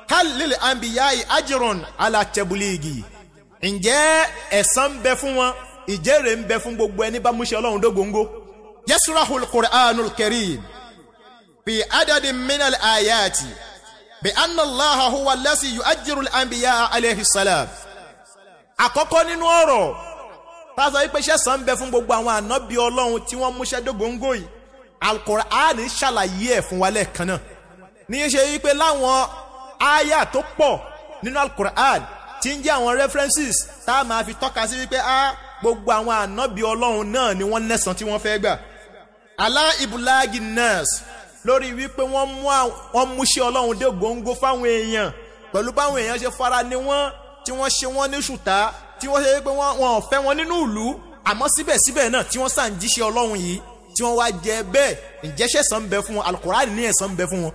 kálílì àǹbíyáì ajrun ala tablighi ǹjẹ́ ẹ̀san ń bẹ fún wọn ìjẹ́rè ń bẹ fún gbogbo ẹni bá múṣẹ́ ọlọ́run dógóńgó yasrahul qur'anul karim fi adadin minal ayati bi anna allaha huwa allasi yu'ajjiru al-anbiya alayhi salam àkọ́kọ́ nínú ọ̀rọ̀ tásọ wípé ṣẹ̀san ń bẹ fún gbogbo àwọn ànábì ọlọ́run tí wọ́n múṣẹ́ dógóńgó yìí alukur'an ṣàlàyé ẹ̀ fún wa lẹ́ẹ̀kan náà ní í ṣe wípé láwọn àyà tó pọ̀ nínú alukur'an tí ń jẹ́ àwọn references tá a máa fi tọ́ka sí wípé a gbogbo àwọn ànábì ọlọ́run náà ni wọ́n lẹ́san tí wọ́n fẹ́ gbà alá ibùlági nurse lórí wípé wọ́n mú wọ́n múṣẹ́ ọlọ́run dé góńgó fáwọn èèyàn pẹ̀lú báwọn èèyàn ṣe fara ni wọ́n tí wọ́n ṣe wọ́n ní ṣùtá tí wọ́n ṣe wípé wọ́n ò fẹ́ wọn nínú ìlú àmọ́ síbẹ̀síbẹ̀ náà tí wọ́n sàn jíṣẹ́ ọlọ́run yìí tí wọ́n wá jẹ bẹ́ẹ̀ ìjẹ́ṣẹ́ san ń bẹ fún wọn alukurani ní ẹ̀san ń bẹ fún wọn.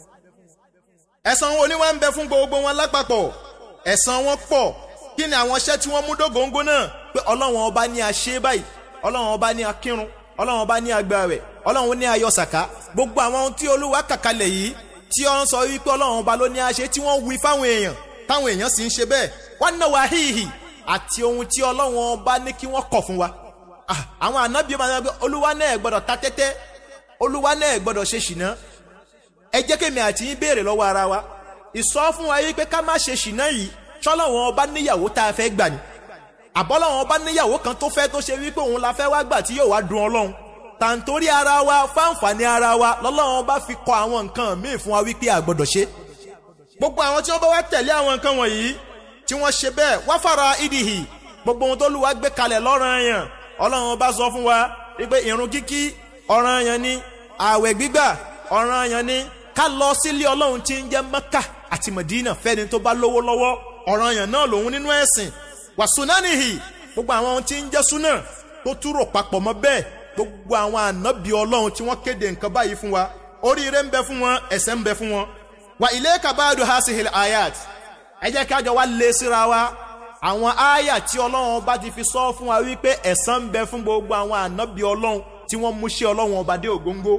ẹ̀san wo ni wọ́n ń bẹ fún gbogbo wọn lápapọ̀ ẹ̀san wọn pọ̀ kí ni àwọn iṣẹ́ tí wọ́n mú dógóńgó náà pé ọlọ́run ọba ní a ṣe báyìí ọlọ́run ọba ní a kírun ọlọ́run ọba ní a gbààwẹ̀ ọlọ́run ní a yọ sàká gbogbo àwọn ohun tí olúwa kàkalẹ̀ yìí tí wọ́n sọ wípé ọlọ́run ọba ló ní a ṣe tí wọ́n wí fáwọn èèyàn táwọn èèyàn sì ń ṣe bẹ́ẹ̀ wọ́n náà wá híhì àti ohun tí ọlọ́run ọba ní kí wọ́n kọ̀ fún wa àwọn ànábìyẹ máa ń gbé olúwa náà gbọ́dọ̀ ta tẹ́tẹ́ olúwa náà gbọ́dọ̀ ṣe ṣìnà ẹ jẹ́ kémi àti yín béèrè lọ́wọ́ ara wa ìsọ fún wa yìí pé ká má ṣe ṣìnà yìí ṣọ́lọ́wọ́n ọba níyàwó tá a fẹ́ gbà ní àbọ́lọ́wọ́n ọba níyàwó kan tó fẹ́ tó ṣe wípé òun la fẹ́ wá gbà tí yóò wá dùn ọlọ́run tàǹtórí ara wa fáǹfààní ara wa lọ́lọ́run ọba fi kọ àwọn nǹkan míì fún wa wípé a gbọ́dọ̀ ṣe gbogbo àwọn tí wọ́n bá wá tẹ̀lé àwọn nǹkan wọ̀nyí tí wọ́n ṣe bẹ́ẹ̀ wá fara ìdìhì gbogbo ohun tó lù wá gbé kalẹ̀ lọ́ranyàn ọlọ́run bá sọ fún wa wípé ìrun kíkí ọ̀ranyàn ni ààwẹ̀ gbígbà ọ̀ranyàn ni ká lọ sílé ọlọ́run tí ń jẹ́ mẹ́kà àti mẹ̀dínà fẹ́ni tó bá lówó lọ́wọ́ ọ̀ranyàn náà lòun nínú ẹ̀sìn wàsúnánìhì gbogbo àwọn ohun tí ń jẹ́ súnà tó túrò papọ̀ mọ́ bẹ́ẹ̀ gbogbo àwọn ànábì ọlọ́run tí wọ́n kéde nǹkan báyìí fún wa oríire ń bẹ fún wọn ẹ̀sẹ̀ ń bẹ fún wọn wà ilé kabadu hasihil ayat ẹ jẹ́ ká jọ wá lé síra wa àwọn ááyà tí ọlọ́run ọba ti fi sọ fún wa wípé ẹ̀san ń bẹ fún gbogbo àwọn ànábì ọlọ́run tí wọ́n mú ṣe ọlọ́run ọba dé ògóńgó.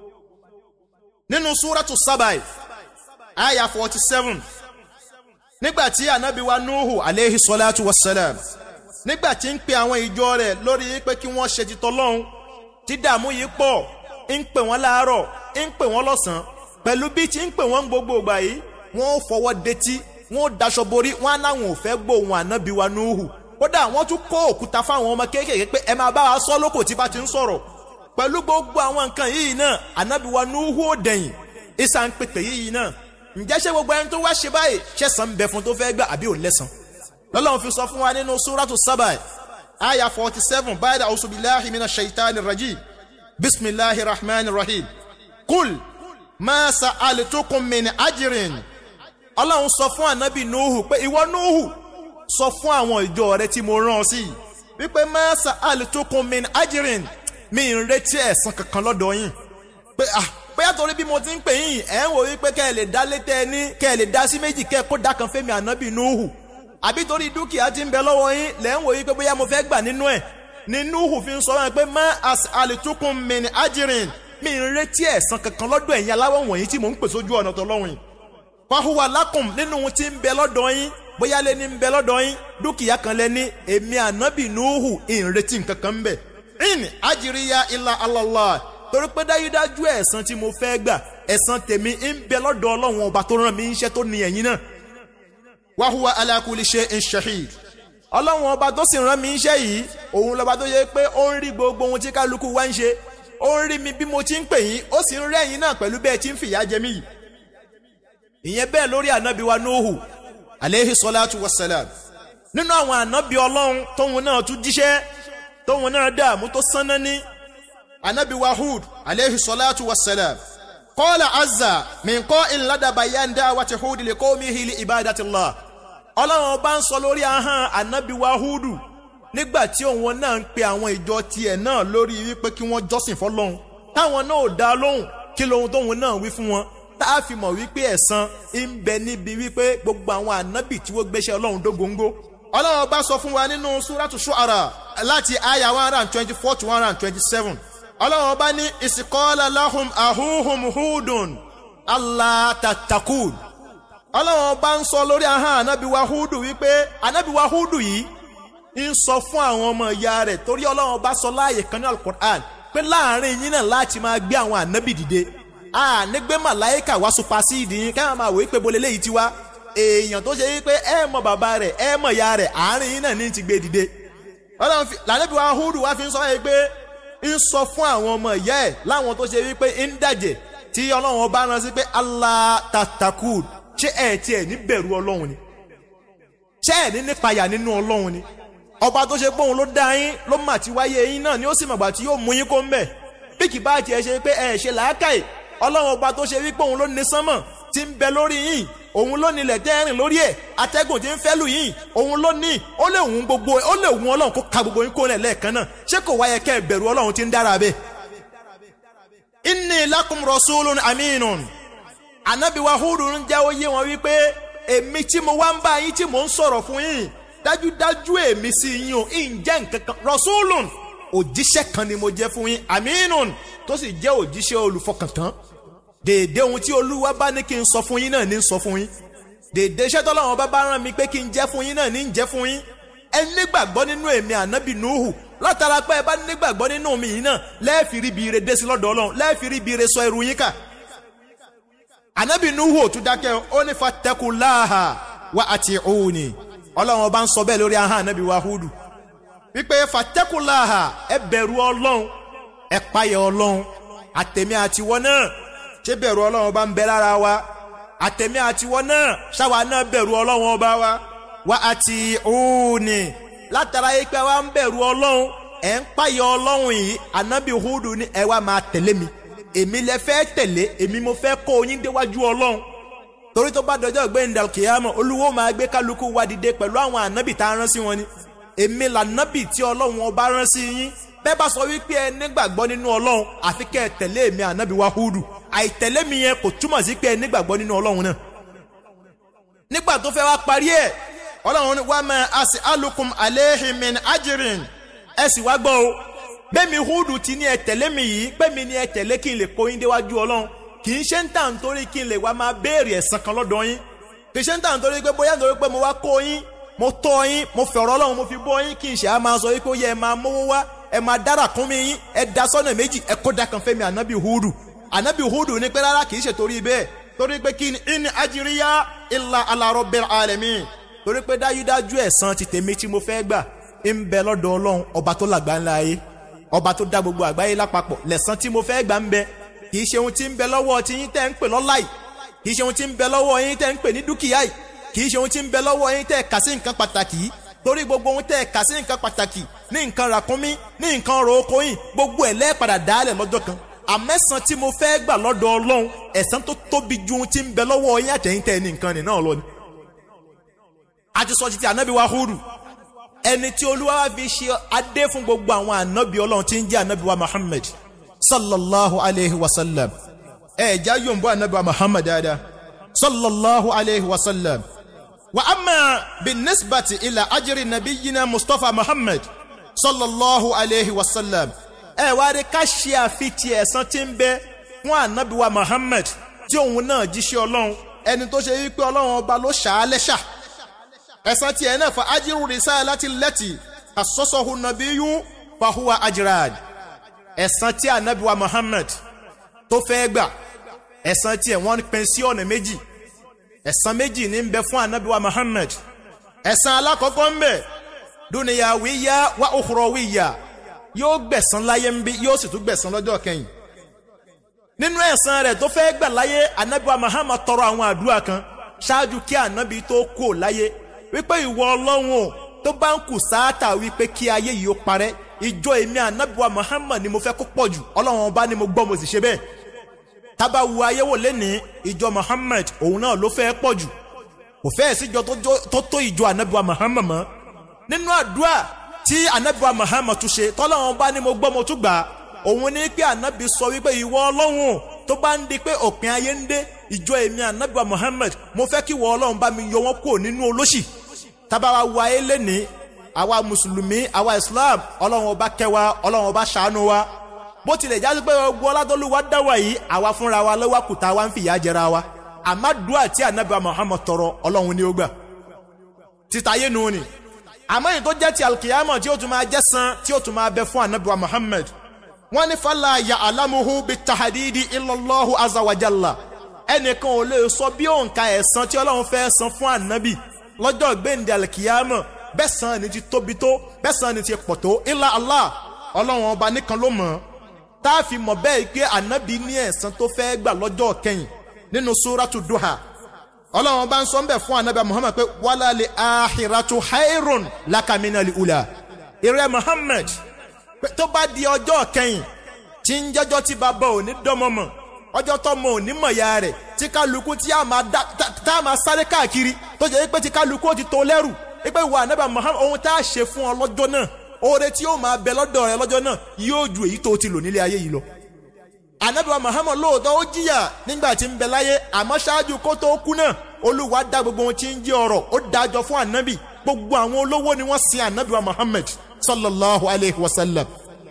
nínú súrátù sábàì ááyà forty seven nígbà tí ànábì wa nuhu aleyhi sọláàtú wasalam nígbà tí ń pe àwọn ìjọ rẹ̀ lórí pé kí wọ́n ṣe ti tọ́lọ́run tí dààmú yìí pọ̀ ń pè wọ́n láàárọ̀ ń pè wọ́n lọ́sàn-án pẹ̀lú bí tí ń pè wọ́n gbogbo ìgbà yìí wọ́n fọwọ́ detí wọn ò daṣọ borí wọn á náwọn ò fẹ́ gbóhùn ànábì wa núhù kódà wọ́n tún kó òkúta fáwọn ọmọ kéékèèké pé ẹ máa bá wa sọ lóko tí bá ti ń sọ̀rọ̀ pẹ̀lú gbogbo àwọn nǹkan yìí náà ànábì wa núhù ò dẹ̀yìn ìsà ń pètè yìí náà ǹjẹ́ ṣé gbogbo ẹni tó wá ṣe báyìí ṣẹ̀san ń bẹ fún tó fẹ́ gbà àbí ò lẹ́san lọ́lọ́run fi sọ fún wa nínú súrátù sábà àyà forty seven báyìí a'udhu billahi minash shaitani rajim bisimilahi rahman rahim kul ma sa'altukum min ajrin ọlọ́run sọ fún ànábì nuhu pé ìwọ nuhu sọ fún àwọn ìjọ rẹ tí mo rán ọ sí wípé mẹ́sà àlùtókun min ajirin mi ń retí ẹ̀san kankan lọ́dọ̀ yín pé ah pé àtọ́rí bí mo ti ń pè yín ẹ̀ ń wò wípé kẹ́ ẹ lè dá létẹ́ ẹ ní kẹ́ ẹ lè dá sí méjì kẹ́ ẹ kó dá kan fẹ́mi ànábì nuhu àbí torí dúkìá ti ń bẹ lọ́wọ́ yín lẹ́ ń wò wípé bóyá mo fẹ́ gbà nínú ẹ̀ ni nuhu fi ń sọ wọn pé mẹ́ àlùtókun min ajirin mi ń retí ẹ̀san kankan lọ́dọ̀ ẹ̀yin aláwọ̀ wọ̀nyí tí mò ń pè sójú ọ̀nà tọ́lọ́run yìí fahuwa lakum nínú ohun tí ń bẹ lọ́dọ̀ yín bóyá lé ní ń bẹ lọ́dọ̀ yín dúkìá kan lẹ ní èmi ànábì nuhu ìrètí nǹkan kan ń bẹ. in ajiriya illa Allah torí pé dájúdájú ẹ̀san tí mo fẹ́ gbà ẹ̀san tèmi ń bẹ lọ́dọ̀ ọlọ́run ọba tó rán mi iṣẹ́ tó ní ẹ̀yin náà. wahuwa ala kulli shay'in shahid ọlọ́run ọba tó sì rán mi iṣẹ́ yìí òun lọ́ba tó yẹ pé ó ń rí gbogbo ohun tí kálukú wá ń ṣe ó ń rí mi bí mo ti ń pè yín ó sì ń rẹ́yìn náà pẹ̀lú bẹ́ẹ̀ tí ń fìyà jẹ mí yìí ìyẹn bẹ́ẹ̀ lórí ànábì wa nóhù aleyhi salatu wa salam nínú àwọn ànábì ọlọ́run tóun náà tún jíṣẹ́ tóun náà dààmú tó sánná ní ànábì wa hud aleyhi salatu wa salam qala azza min qa'il ladaba yanda wa ti hud li qawmihi li ibadatillah ọlọ́run ọba ń sọ lórí ahọ́n ànábì wa hudu nígbà tí òun náà ń pe àwọn ìjọ tiẹ̀ náà lórí wípé kí wọ́n jọ́sìn fọlọ́run táwọn náà ò dá lóhùn kí lohun tóun náà wí fún wọn tá a fi mọ̀ wípé ẹ̀san ń bẹ níbi wípé gbogbo àwọn ànábì tí wọ́n gbéṣẹ́ ọlọ́run dógóńgó. ọlọ́run bá sọ fún wa nínú súrátù ṣu'ara láti àyà one hundred and twenty four to one hundred and twenty seven. ọlọ́run bá ní ìsìkọ́lá lahum ahuhum hudun allah tatakun. ọlọ́run bá ń sọ lórí ahọ́n ànábì wa húdù wípé ànábì wa húdù yìí ń sọ fún àwọn ọmọ ìyá rẹ̀ torí ọlọ́run bá sọ láàyè kan ní alukur'an pé láàrin yín náà láti máa gbé àwọn ànábì dìde a nígbé màláìkà wá supasíìdì yín káwọn máa wò wípé bolè léyìí ti wá èèyàn tó ṣe wípé ẹ mọ bàbá rẹ̀ ẹ mọ ìyá rẹ̀ àárín yín náà ní ti gbé dìde ọlọ́run fi lànàbí wa húdù wá fi ń sọ yìí pé ń sọ fún àwọn ọmọ ìyá ẹ̀ láwọn tó ṣe wípé ń dàjẹ́ tí ọlọ́run bá rán sí pé Allah tatakud ṣé ẹ̀ tiẹ̀ ní bẹ̀rù ọlọ́run ni ṣé ẹ̀ ní nípayà nínú ọlọ́run ni ọba tó ṣe pé òun ló dá yín ló mà ti wáyé yín náà ni ó sì mọ̀gbà tí yóò mú yín kó ń bẹ̀ bí kì bá tiẹ̀ ṣe pé ẹ̀ ṣe làákàyè ọlọ́run ọba tó ṣe wípé òun ló ní sánmọ̀ tí ń bẹ lórí yín òun ló nílẹ̀ tẹ́rìn lórí ẹ̀ atẹ́gùn tí ń fẹ́ lù yín òun ló ní ó lè wùn gbogbo ó lè wùn ọlọ́run kó ka gbogbo yín kó lẹ̀ lẹ́ẹ̀kan náà ṣé kò wáyé kẹ́ ẹ bẹ̀rù ọlọ́run tí ń dára bẹ́ẹ̀. inni lakum rasulun aminun anabi wa hudu ń jẹ́ oyé wọn wípé èmi tí mo wá ń bá yín tí mò ń sọ̀rọ̀ fún yín dájúdájú èmi sí yín o ń jẹ́ nǹkan kan rasulun òjíṣẹ́ kan ni mo jẹ́ fún yín aminun tó sì jẹ́ òjíṣẹ́ olùfọkàntán dèédé ohun tí olúwa bá ní kí n sọ fún yín náà ní sọ fún yín dèédé iṣẹ́ tọ́lọ́run bá bá rán mi pé kí n jẹ́ fún yín náà ní ń jẹ́ fún yín ẹ nígbàgbọ́ nínú èmi ànábì nuhu látara pé ẹ bá nígbàgbọ́ nínú mi yìí náà lẹ́ẹ̀fì rí ibi ire dé sí lọ́dọ̀ ọlọ́run lẹ́ẹ̀fì rí ibi ire sọ ẹrù yín kà ànábì nuhu ò tún dákẹ́ ó ní fattaqullaha wa ati'uni ọlọ́run ọba ń sọ bẹ́ẹ̀ lórí ahọ́n ànábì wa hudu wípé fattaqullaha ẹ bẹ̀rù ọlọ́run ẹ páyà ọlọ́run àtẹ̀mí àtiwọ́ náà ṣé bẹ̀rù ọlọ́run ọba ń bẹ lára wa àtẹ̀mí àtiwọ́ náà ṣáwa náà bẹ̀rù ọlọ́run ọba wa wa àti òní látara yìí pé wa ń bẹ̀rù ọlọ́run ẹ̀ ń páyà ọlọ́run yìí ànábì hudu ní ẹ wá máa tẹ̀lé mi èmi lẹ fẹ́ tẹ̀lé èmi mo fẹ́ kó yín déwájú ọlọ́run torí tó bá dọjọ́ gbẹ̀ndà kìámọ̀ olúwo máa gbé kálukú wa dìde pẹ̀lú àwọn ànábì tá a rán sí wọn ni èmi lànábì tí ọlọ́run ọba rán sí yín bẹ́ẹ̀ bá sọ wípé ẹ nígbàgbọ́ nínú ọlọ́run àfi kẹ́ ẹ tẹ̀lé èmi ànábì wa hudu àìtẹ̀lé mi yẹn kò túmọ̀ sí pé ẹ nígbàgbọ́ nínú ọlọ́run náà nígbà tó fẹ́ wá parí ẹ̀ ọlọ́run wá máa àsì alukum alehimin ajirin ẹ sì wá gbọ́ o bẹ́ẹ̀mi hudu ti ní ẹ tẹ̀lé mi yìí bẹ́ẹ̀mi ni ẹ tẹ̀lé kí n lè kó yín déwájú ọlọ́run kì í ṣe ń tà nítorí kí n lè wá máa béèrè ẹ̀san kan lọ́dọ̀ yín kì í ṣe ń tà nítorí pé bóyá nítorí pé mo wá kó yín mo tọ́ yín mo fẹ̀rọ̀ ọlọ́run mo fi bọ́ yín kí n ṣe á máa sọ yín pé ó yẹ ẹ máa mówó wá ẹ máa dára kún mi yín ẹ da sọ́nà méjì ẹ kó da kan fẹ́mi ànábì hudu ànábì hudu ní pé rárá kì í ṣe torí bẹ́ẹ̀ torí pé kí ni in ajiriya illa ala rabbil alamin torí pé dájúdájú ẹ̀san ti tèmi tí mo fẹ́ gbà ń bẹ lọ́dọ̀ ọlọ́run ọba tó làgbà ńlá ayé ọba tó dá gbogbo àgbáyé lápapọ̀ lẹ̀san tí mo fẹ́ gbà ń bẹ kì í ṣe ohun tí ń bẹ lọ́wọ́ tí yín tẹ́ ń pè lọ́lá yìí kì í ṣe ohun tí ń bẹ lọ́wọ́ yín tẹ́ ń pè ní dúkìá yìí kì í ṣe ohun tí ń bẹ lọ́wọ́ yín tẹ́ kà sí nǹkan pàtàkì yìí torí gbogbo ohun tẹ́ kà sí nǹkan pàtàkì ní nǹkan ràkúnmí ní nǹkan ọ̀rọ̀ oko yìí gbogbo ẹ̀ lẹ́ẹ̀padà dálẹ̀ lọ́jọ́ kan àmẹ́sàn tí mo fẹ́ gbà lọ́dọ̀ ọlọ́run ẹ̀san tó tóbi ju ohun tí ń bẹ lọ́wọ́ yín àtẹ̀yìn tẹ́ ní nǹkan nìyẹn náà lọ ni. a ti sọ títí ànábì wa húrù ẹni tí olúwa wa fi ṣe adé fún gbogbo àwọn ànábì ọlọ́run tí ń jẹ́ ànábì wa muhammad sallallahu alayhi wa sallam ẹ̀ já yòǹbó ànábì wa muhammad dáadáa sallallahu alayhi wa sallam wa amma bin nisbati ila ajiri nabiyina mustapha muhammad sallallahu alayhi wa sallam ẹ wá rí ká ṣe àfitì ẹ̀san tí ń bẹ fún ànábì wa muhammad tí òun náà jíṣẹ́ ọlọ́run ẹni tó ṣe wípé ọlọ́run ọba ló ṣàá lẹ́ṣà ẹ̀san tiẹ̀ náà fa ajiru risalati lati asọ́sọ́hu nabiyyu fahuwa ajrad ẹ̀san tí ànábì wa muhammad tó fẹ́ gbà ẹ̀san tiẹ̀ wọ́n pín sí ọ̀nà méjì ẹ̀san méjì ní ń bẹ fún ànábì wa muhammad ẹ̀san alákọ̀ọ́kọ́ ń bẹ dúnìyàwíyá wa ukhrawiyya yóò gbẹ̀san láyé ń bí yóò sì tún gbẹ̀san lọ́jọ́ kẹyìn nínú ẹ̀san rẹ̀ tó fẹ́ gbà láyé anabi wa Muhammad tọrọ àwọn àdúrà kan ṣáájú kí anabi tó kú láyé wípé ìwọ ọlọ́run o tó bá ń kù sáátà wípé kí ayé yìí ó parẹ́ ìjọ èmi anabi wa Muhammad ni mo fẹ́ kó pọ̀ jù ọlọ́run ọba ni mo gbọ́ mo sì ṣe bẹ́ẹ̀ tábà wu ayé wò lẹ́nìí ìjọ Muhammad òun náà ló fẹ́ pọ̀ jù kò fẹ́ẹ̀ síjọ tó tó ìjọ anabi wa Muhammad mọ́ nínú àdúrà tí anabi wa Muhammad tún ṣe tọ́lọ́run bá ní mo gbọ́ mo tún gbà á òun ní pé anabi sọ wípé ìwọ ọlọ́run tó bá ń di pé òpin ayé ń dé ìjọ èmi anabi wa Muhammad mo fẹ́ kí ìwọ ọlọ́run bá mi yọ wọ́n kúrò nínú olóṣì tábàwá wo ayé lẹ́ni àwa mùsùlùmí àwa Islam ọlọ́run ọba kẹwa ọlọ́run ọba ṣàánú wa bó tilẹ̀ jáde pé gbogbo ọládọ́lúwa dá wa yìí àwa fúnra wa lọ́wọ́ kùtà wa ń fìyà jẹra wa àmàdùá tí anabi muhammad tọrọ ọlọ́run ni ó gbà títayé nu ni àmọ́ èyí tó jẹ́ ti alkiyama tí ó tún máa jẹ́ san tí ó tún máa bẹ fún anabi muhammad wọ́n ní fàlà ya alamuhu bi tahadidi illallahu azawajalla ẹnìkan ò lè sọ bí òǹkà ẹ̀san tí ọlọ́run fẹ́ san fún anabi lọ́jọ́ gbẹ̀ǹdẹ̀ alkiyama bẹ́ẹ̀ san ni ti tóbi tó bẹ́ẹ̀ san ni ti pọ̀ tó ilà allah ọlọ́run ọba nìkan ló mọ̀ tá a fi mọ̀ bẹ́ẹ̀ pé anabi ní ẹ̀san tó fẹ́ gbà lọ́jọ́ kẹyìn nínú súrátù duha ọlọ́run bá ń sọ ń bẹ̀ fún anabi muhammad pé wàlá lè ahiratu hayrun lakamina li ula ìrẹ́ muhammad pé tó bá di ọjọ́ kẹyìn tí ń jẹ́jọ́ tí bàbá ò ní dọ́mọmọ ọjọ́ tọmọ ò ní mọ̀ ya rẹ̀ tí kálukú tí a máa dá tá a máa sáré káàkiri tó jẹ́ pé tí kálukú ó ti tó lẹ́rù pé wà anabi muhammad ohun tá a ṣe fún ọ lọ́jọ́ náà oore tí yóò máa bẹ lọ́dọ̀ rẹ lọ́jọ́ náà yóò ju èyí tó ti lò nílé ayé yìí lọ anabiwa muhammad lóòótọ́ ó jìyà nígbà tí ń bẹ láyé àmọ́ ṣáájú kó tó kú náà olúwa dá gbogbo ohun tí ń jẹ́ ọ̀rọ̀ ó dájọ́ fún anabi gbogbo àwọn olówó ni wọ́n sin anabiwa muhammad sallallahu alayhi wa sallam.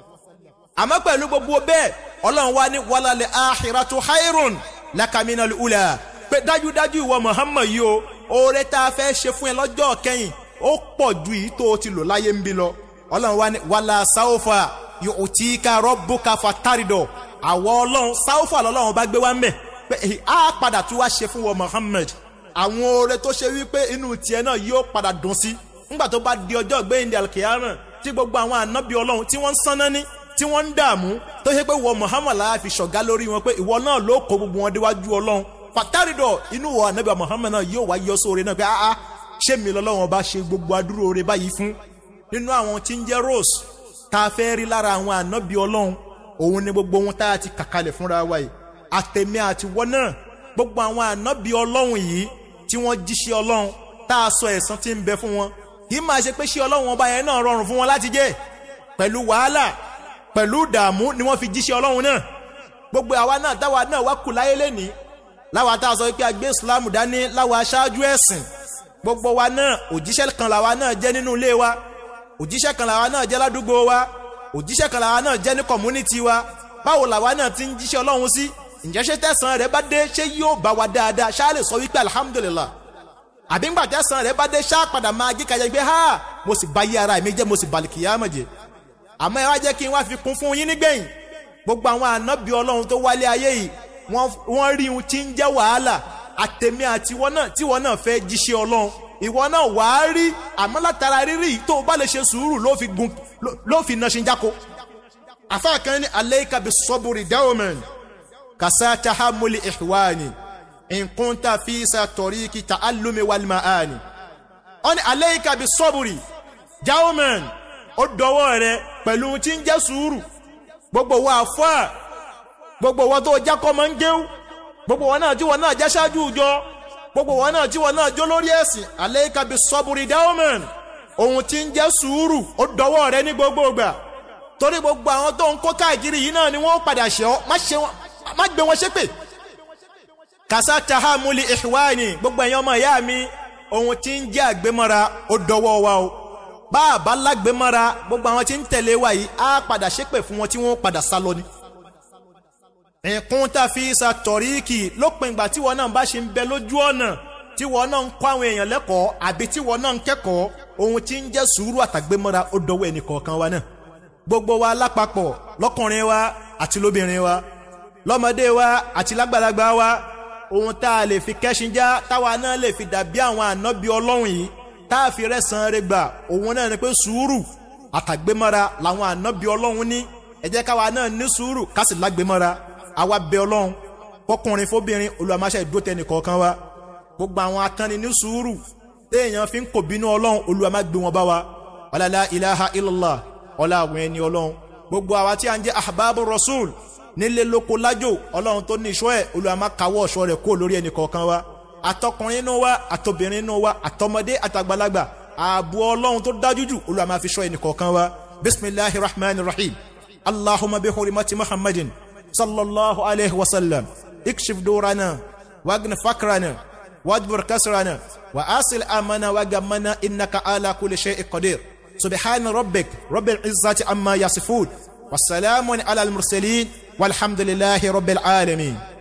àmọ́ pẹ̀lú gbogbo bẹ́ẹ̀ ọlọ́run wá ní wàlálẹ̀ ahiratu hayrun lakamina ula pé dájúdájú ìwọ muhammad yìí o oore tá a fẹ́ ṣe fún ẹ lọ́jọ́ kẹyìn ó pọ̀ ju èyí tó o ti lò láyé ń bí lọ ọlọ́run wá ní wàlá sáwọ́fà yóò tí ká rọ́bùkà fataridọ̀ àwọ ọlọ́run sáúfà lọ́lọ́run bá gbé wá ń bẹ̀ pé á padà tún wá ṣe fún wọn Muhammad àwọn oore tó ṣe wípé inú tiẹ̀ náà yóò padà dùn sí nígbà tó bá di ọjọ́ gbẹ̀yìndé alkiyama tí gbogbo àwọn ànábì ọlọ́run tí wọ́n ń sanná ní tí wọ́n ń dààmú tó ṣe pé wọ Muhammad láà fi ṣọ̀gá lórí wọn pé ìwọ náà ló kó gbogbo wọn déwájú ọlọ́run pàtàrídọ̀ inú wọ ànábì Muhammad náà yóò wá yọ sóore náà pé áá ṣé mi lọ́lọ́run bá ṣe gbogbo adúró oore báyìí fún nínú àwọn tí ń jẹ́ rose tá a fẹ́ rí lára àwọn ànábì ọlọ́run òun ni gbogbo ohun tá a ti kàkalẹ̀ fúnra wa yìí àtẹ̀mí àti wọ́n náà gbogbo àwọn ànábì ọlọ́run yìí tí wọ́n jíṣẹ́ ọlọ́run tá a sọ ẹ̀san tí ń bẹ fún wọn kì í máa ṣe pé ṣé ọlọ́run ọba yẹn náà rọrùn fún wọn láti jẹ́ pẹ̀lú wàhálà pẹ̀lú ìdààmú ni wọ́n fi jíṣẹ́ ọlọ́run náà gbogbo àwa náà táwa náà wá kù láyé lẹ́nìí láwa tá a sọ pé a gbé islam dání láwa aṣáájú ẹ̀sìn gbogbo wa náà òjíṣẹ́ kan làwa náà jẹ́ nínú ilé wa òjíṣẹ́ kan làwa náà jẹ́ ládùúgbò wa òjíṣẹ́ kan làwa náà jẹ́ ní kọ̀múnítì wa báwo làwa náà ti ń jíṣẹ́ ọlọ́run sí ǹjẹ́ ṣé tẹ̀sán rẹ̀ bá dé ṣé yóò bá wa dáadáa ṣáà lè sọ wípé alhamdulillah àbí ńgbà tẹ̀sán rẹ̀ bá dé ṣáà padà máa jí kájà gbé ha mo sì bá yí ara mi jẹ́ mo sì bàlì kìyàmọ̀ jẹ́ àmọ́ ẹ wá jẹ́ kí n wá fi kún fún yín nígbẹ̀yìn gbogbo àwọn ànábì ọlọ́run tó wálé ayé yìí wọ́n rí ohun tí ń jẹ́ wàhálà àtẹ̀mí àti ìwọ náà tí ìwọ náà fẹ́ jíṣẹ́ ọlọ́run ìwọ náà wàá rí àmọ́ látara rírì tó o bá lè ṣe sùúrù ló fi gun ló fi na ṣinjáko. afa kan ní aleika bi sọ́bùrì dáwọ̀mẹ̀n kàṣà tahamuli ìhwani nkunta fisa toriki ta alumi walima ani. wọ́n ní aleika bi sọ́bùrì dáwọ̀mẹ̀n ó dọwọ́ rẹ pẹ̀lú tí ń jẹ́ sùúrù gbogbo wa fọ́ gbogbo wọn tó jẹ́ kọ́ máa ń géwú gbogbo wọn náà tí wọn náà jẹ́ ṣáájú ìjọ gbogbo wọn náà tí wọn náà jó lórí ẹ̀sìn aleika bi sọ́bùrì dáwọ̀mẹ̀n ohun tí ń jẹ́ sùúrù ó dọwọ́ rẹ ní gbogbo ìgbà torí gbogbo àwọn tó ń kó káàkiri yìí náà ni wọ́n padà ṣe ọ́ má gbé wọn ṣépè. kàṣà tahamuli ìhwani gbogbo ẹ̀yin ọmọ ìyá mi ohun tí ń jẹ́ àgbémọ́ra ó dọwọ́ wa o bá a bá lágbémọ́ra gbogbo àwọn tí ń tẹ̀lé wa yìí á padà ṣépè fún wọn tí wọ́n padà sá lọ ni. nǹkan tá a fi sa tọ̀ríkì lópin ìgbà tí wọn náà bá ṣe ń bẹ lójú ọ̀nà tí wọn náà ń kọ́ àwọn èèyàn lẹ́kọ̀ọ́ àbí tí wọn náà ń kẹ́kọ̀ọ́ ohun tí ń jẹ́ sùúrù àtàgbémọ́ra ó dọwọ́ ẹnì kọ̀ọ̀kan wa náà gbogbo wa lápapọ̀ lọ́kùnrin wa àti lóbìnrin wa lọ́mọdé wa àti lágbàlagbà wa ohun tá a lè fi kẹ́sìn já táwa náà lè fi dàbí àwọn ànábì ọlọ́run yìí tá a fi rẹ́sàn rẹ̀ gbà òun náà ni pé sùúrù àtàgbémọ́ra làwọn ànábì ọlọ́run ní ẹ jẹ́ káwa náà ní sùúrù ká sì lágbémọ́ra àwa bẹ ọlọ́run fọkùnrin fóbìnrin olùwàmáṣẹ́ ìdótẹ́nì kọ̀ọ̀kan wa gbogbo àwọn atánni ní sùúrù téèyàn fi ń kò bínú ọlọ́run olúwa má gbé wọn bá wa wàlálà ilaha illallah ọlá àwọn ẹni ọlọ́run gbogbo àwa tí a ń jẹ́ ahbabu rasul nílé lóko lájò ọlọ́run tó ní ìṣọ́ ẹ̀ olúwa má káwọ́ ọ̀ṣọ́ rẹ̀ kó lórí ẹnì kọ̀ọ̀kan wa àtọkùnrin inú wa àtobìnrin inú wa àtọmọdé àtàgbàlagbà ààbò ọlọ́run tó dájú jù olúwa má fi ṣọ́ ẹnì kọ̀ọ̀kan wa bisimilahi rahman rahim allahumma bi hurimati muhammadin sallallahu alayhi wa sallam ikshif durana wagna fakrana واجبر كسرنا وأصل أمنا وجمنا إنك على كل شيء قدير سبحان ربك رب العزة عما يصفون والسلام على المرسلين والحمد لله رب العالمين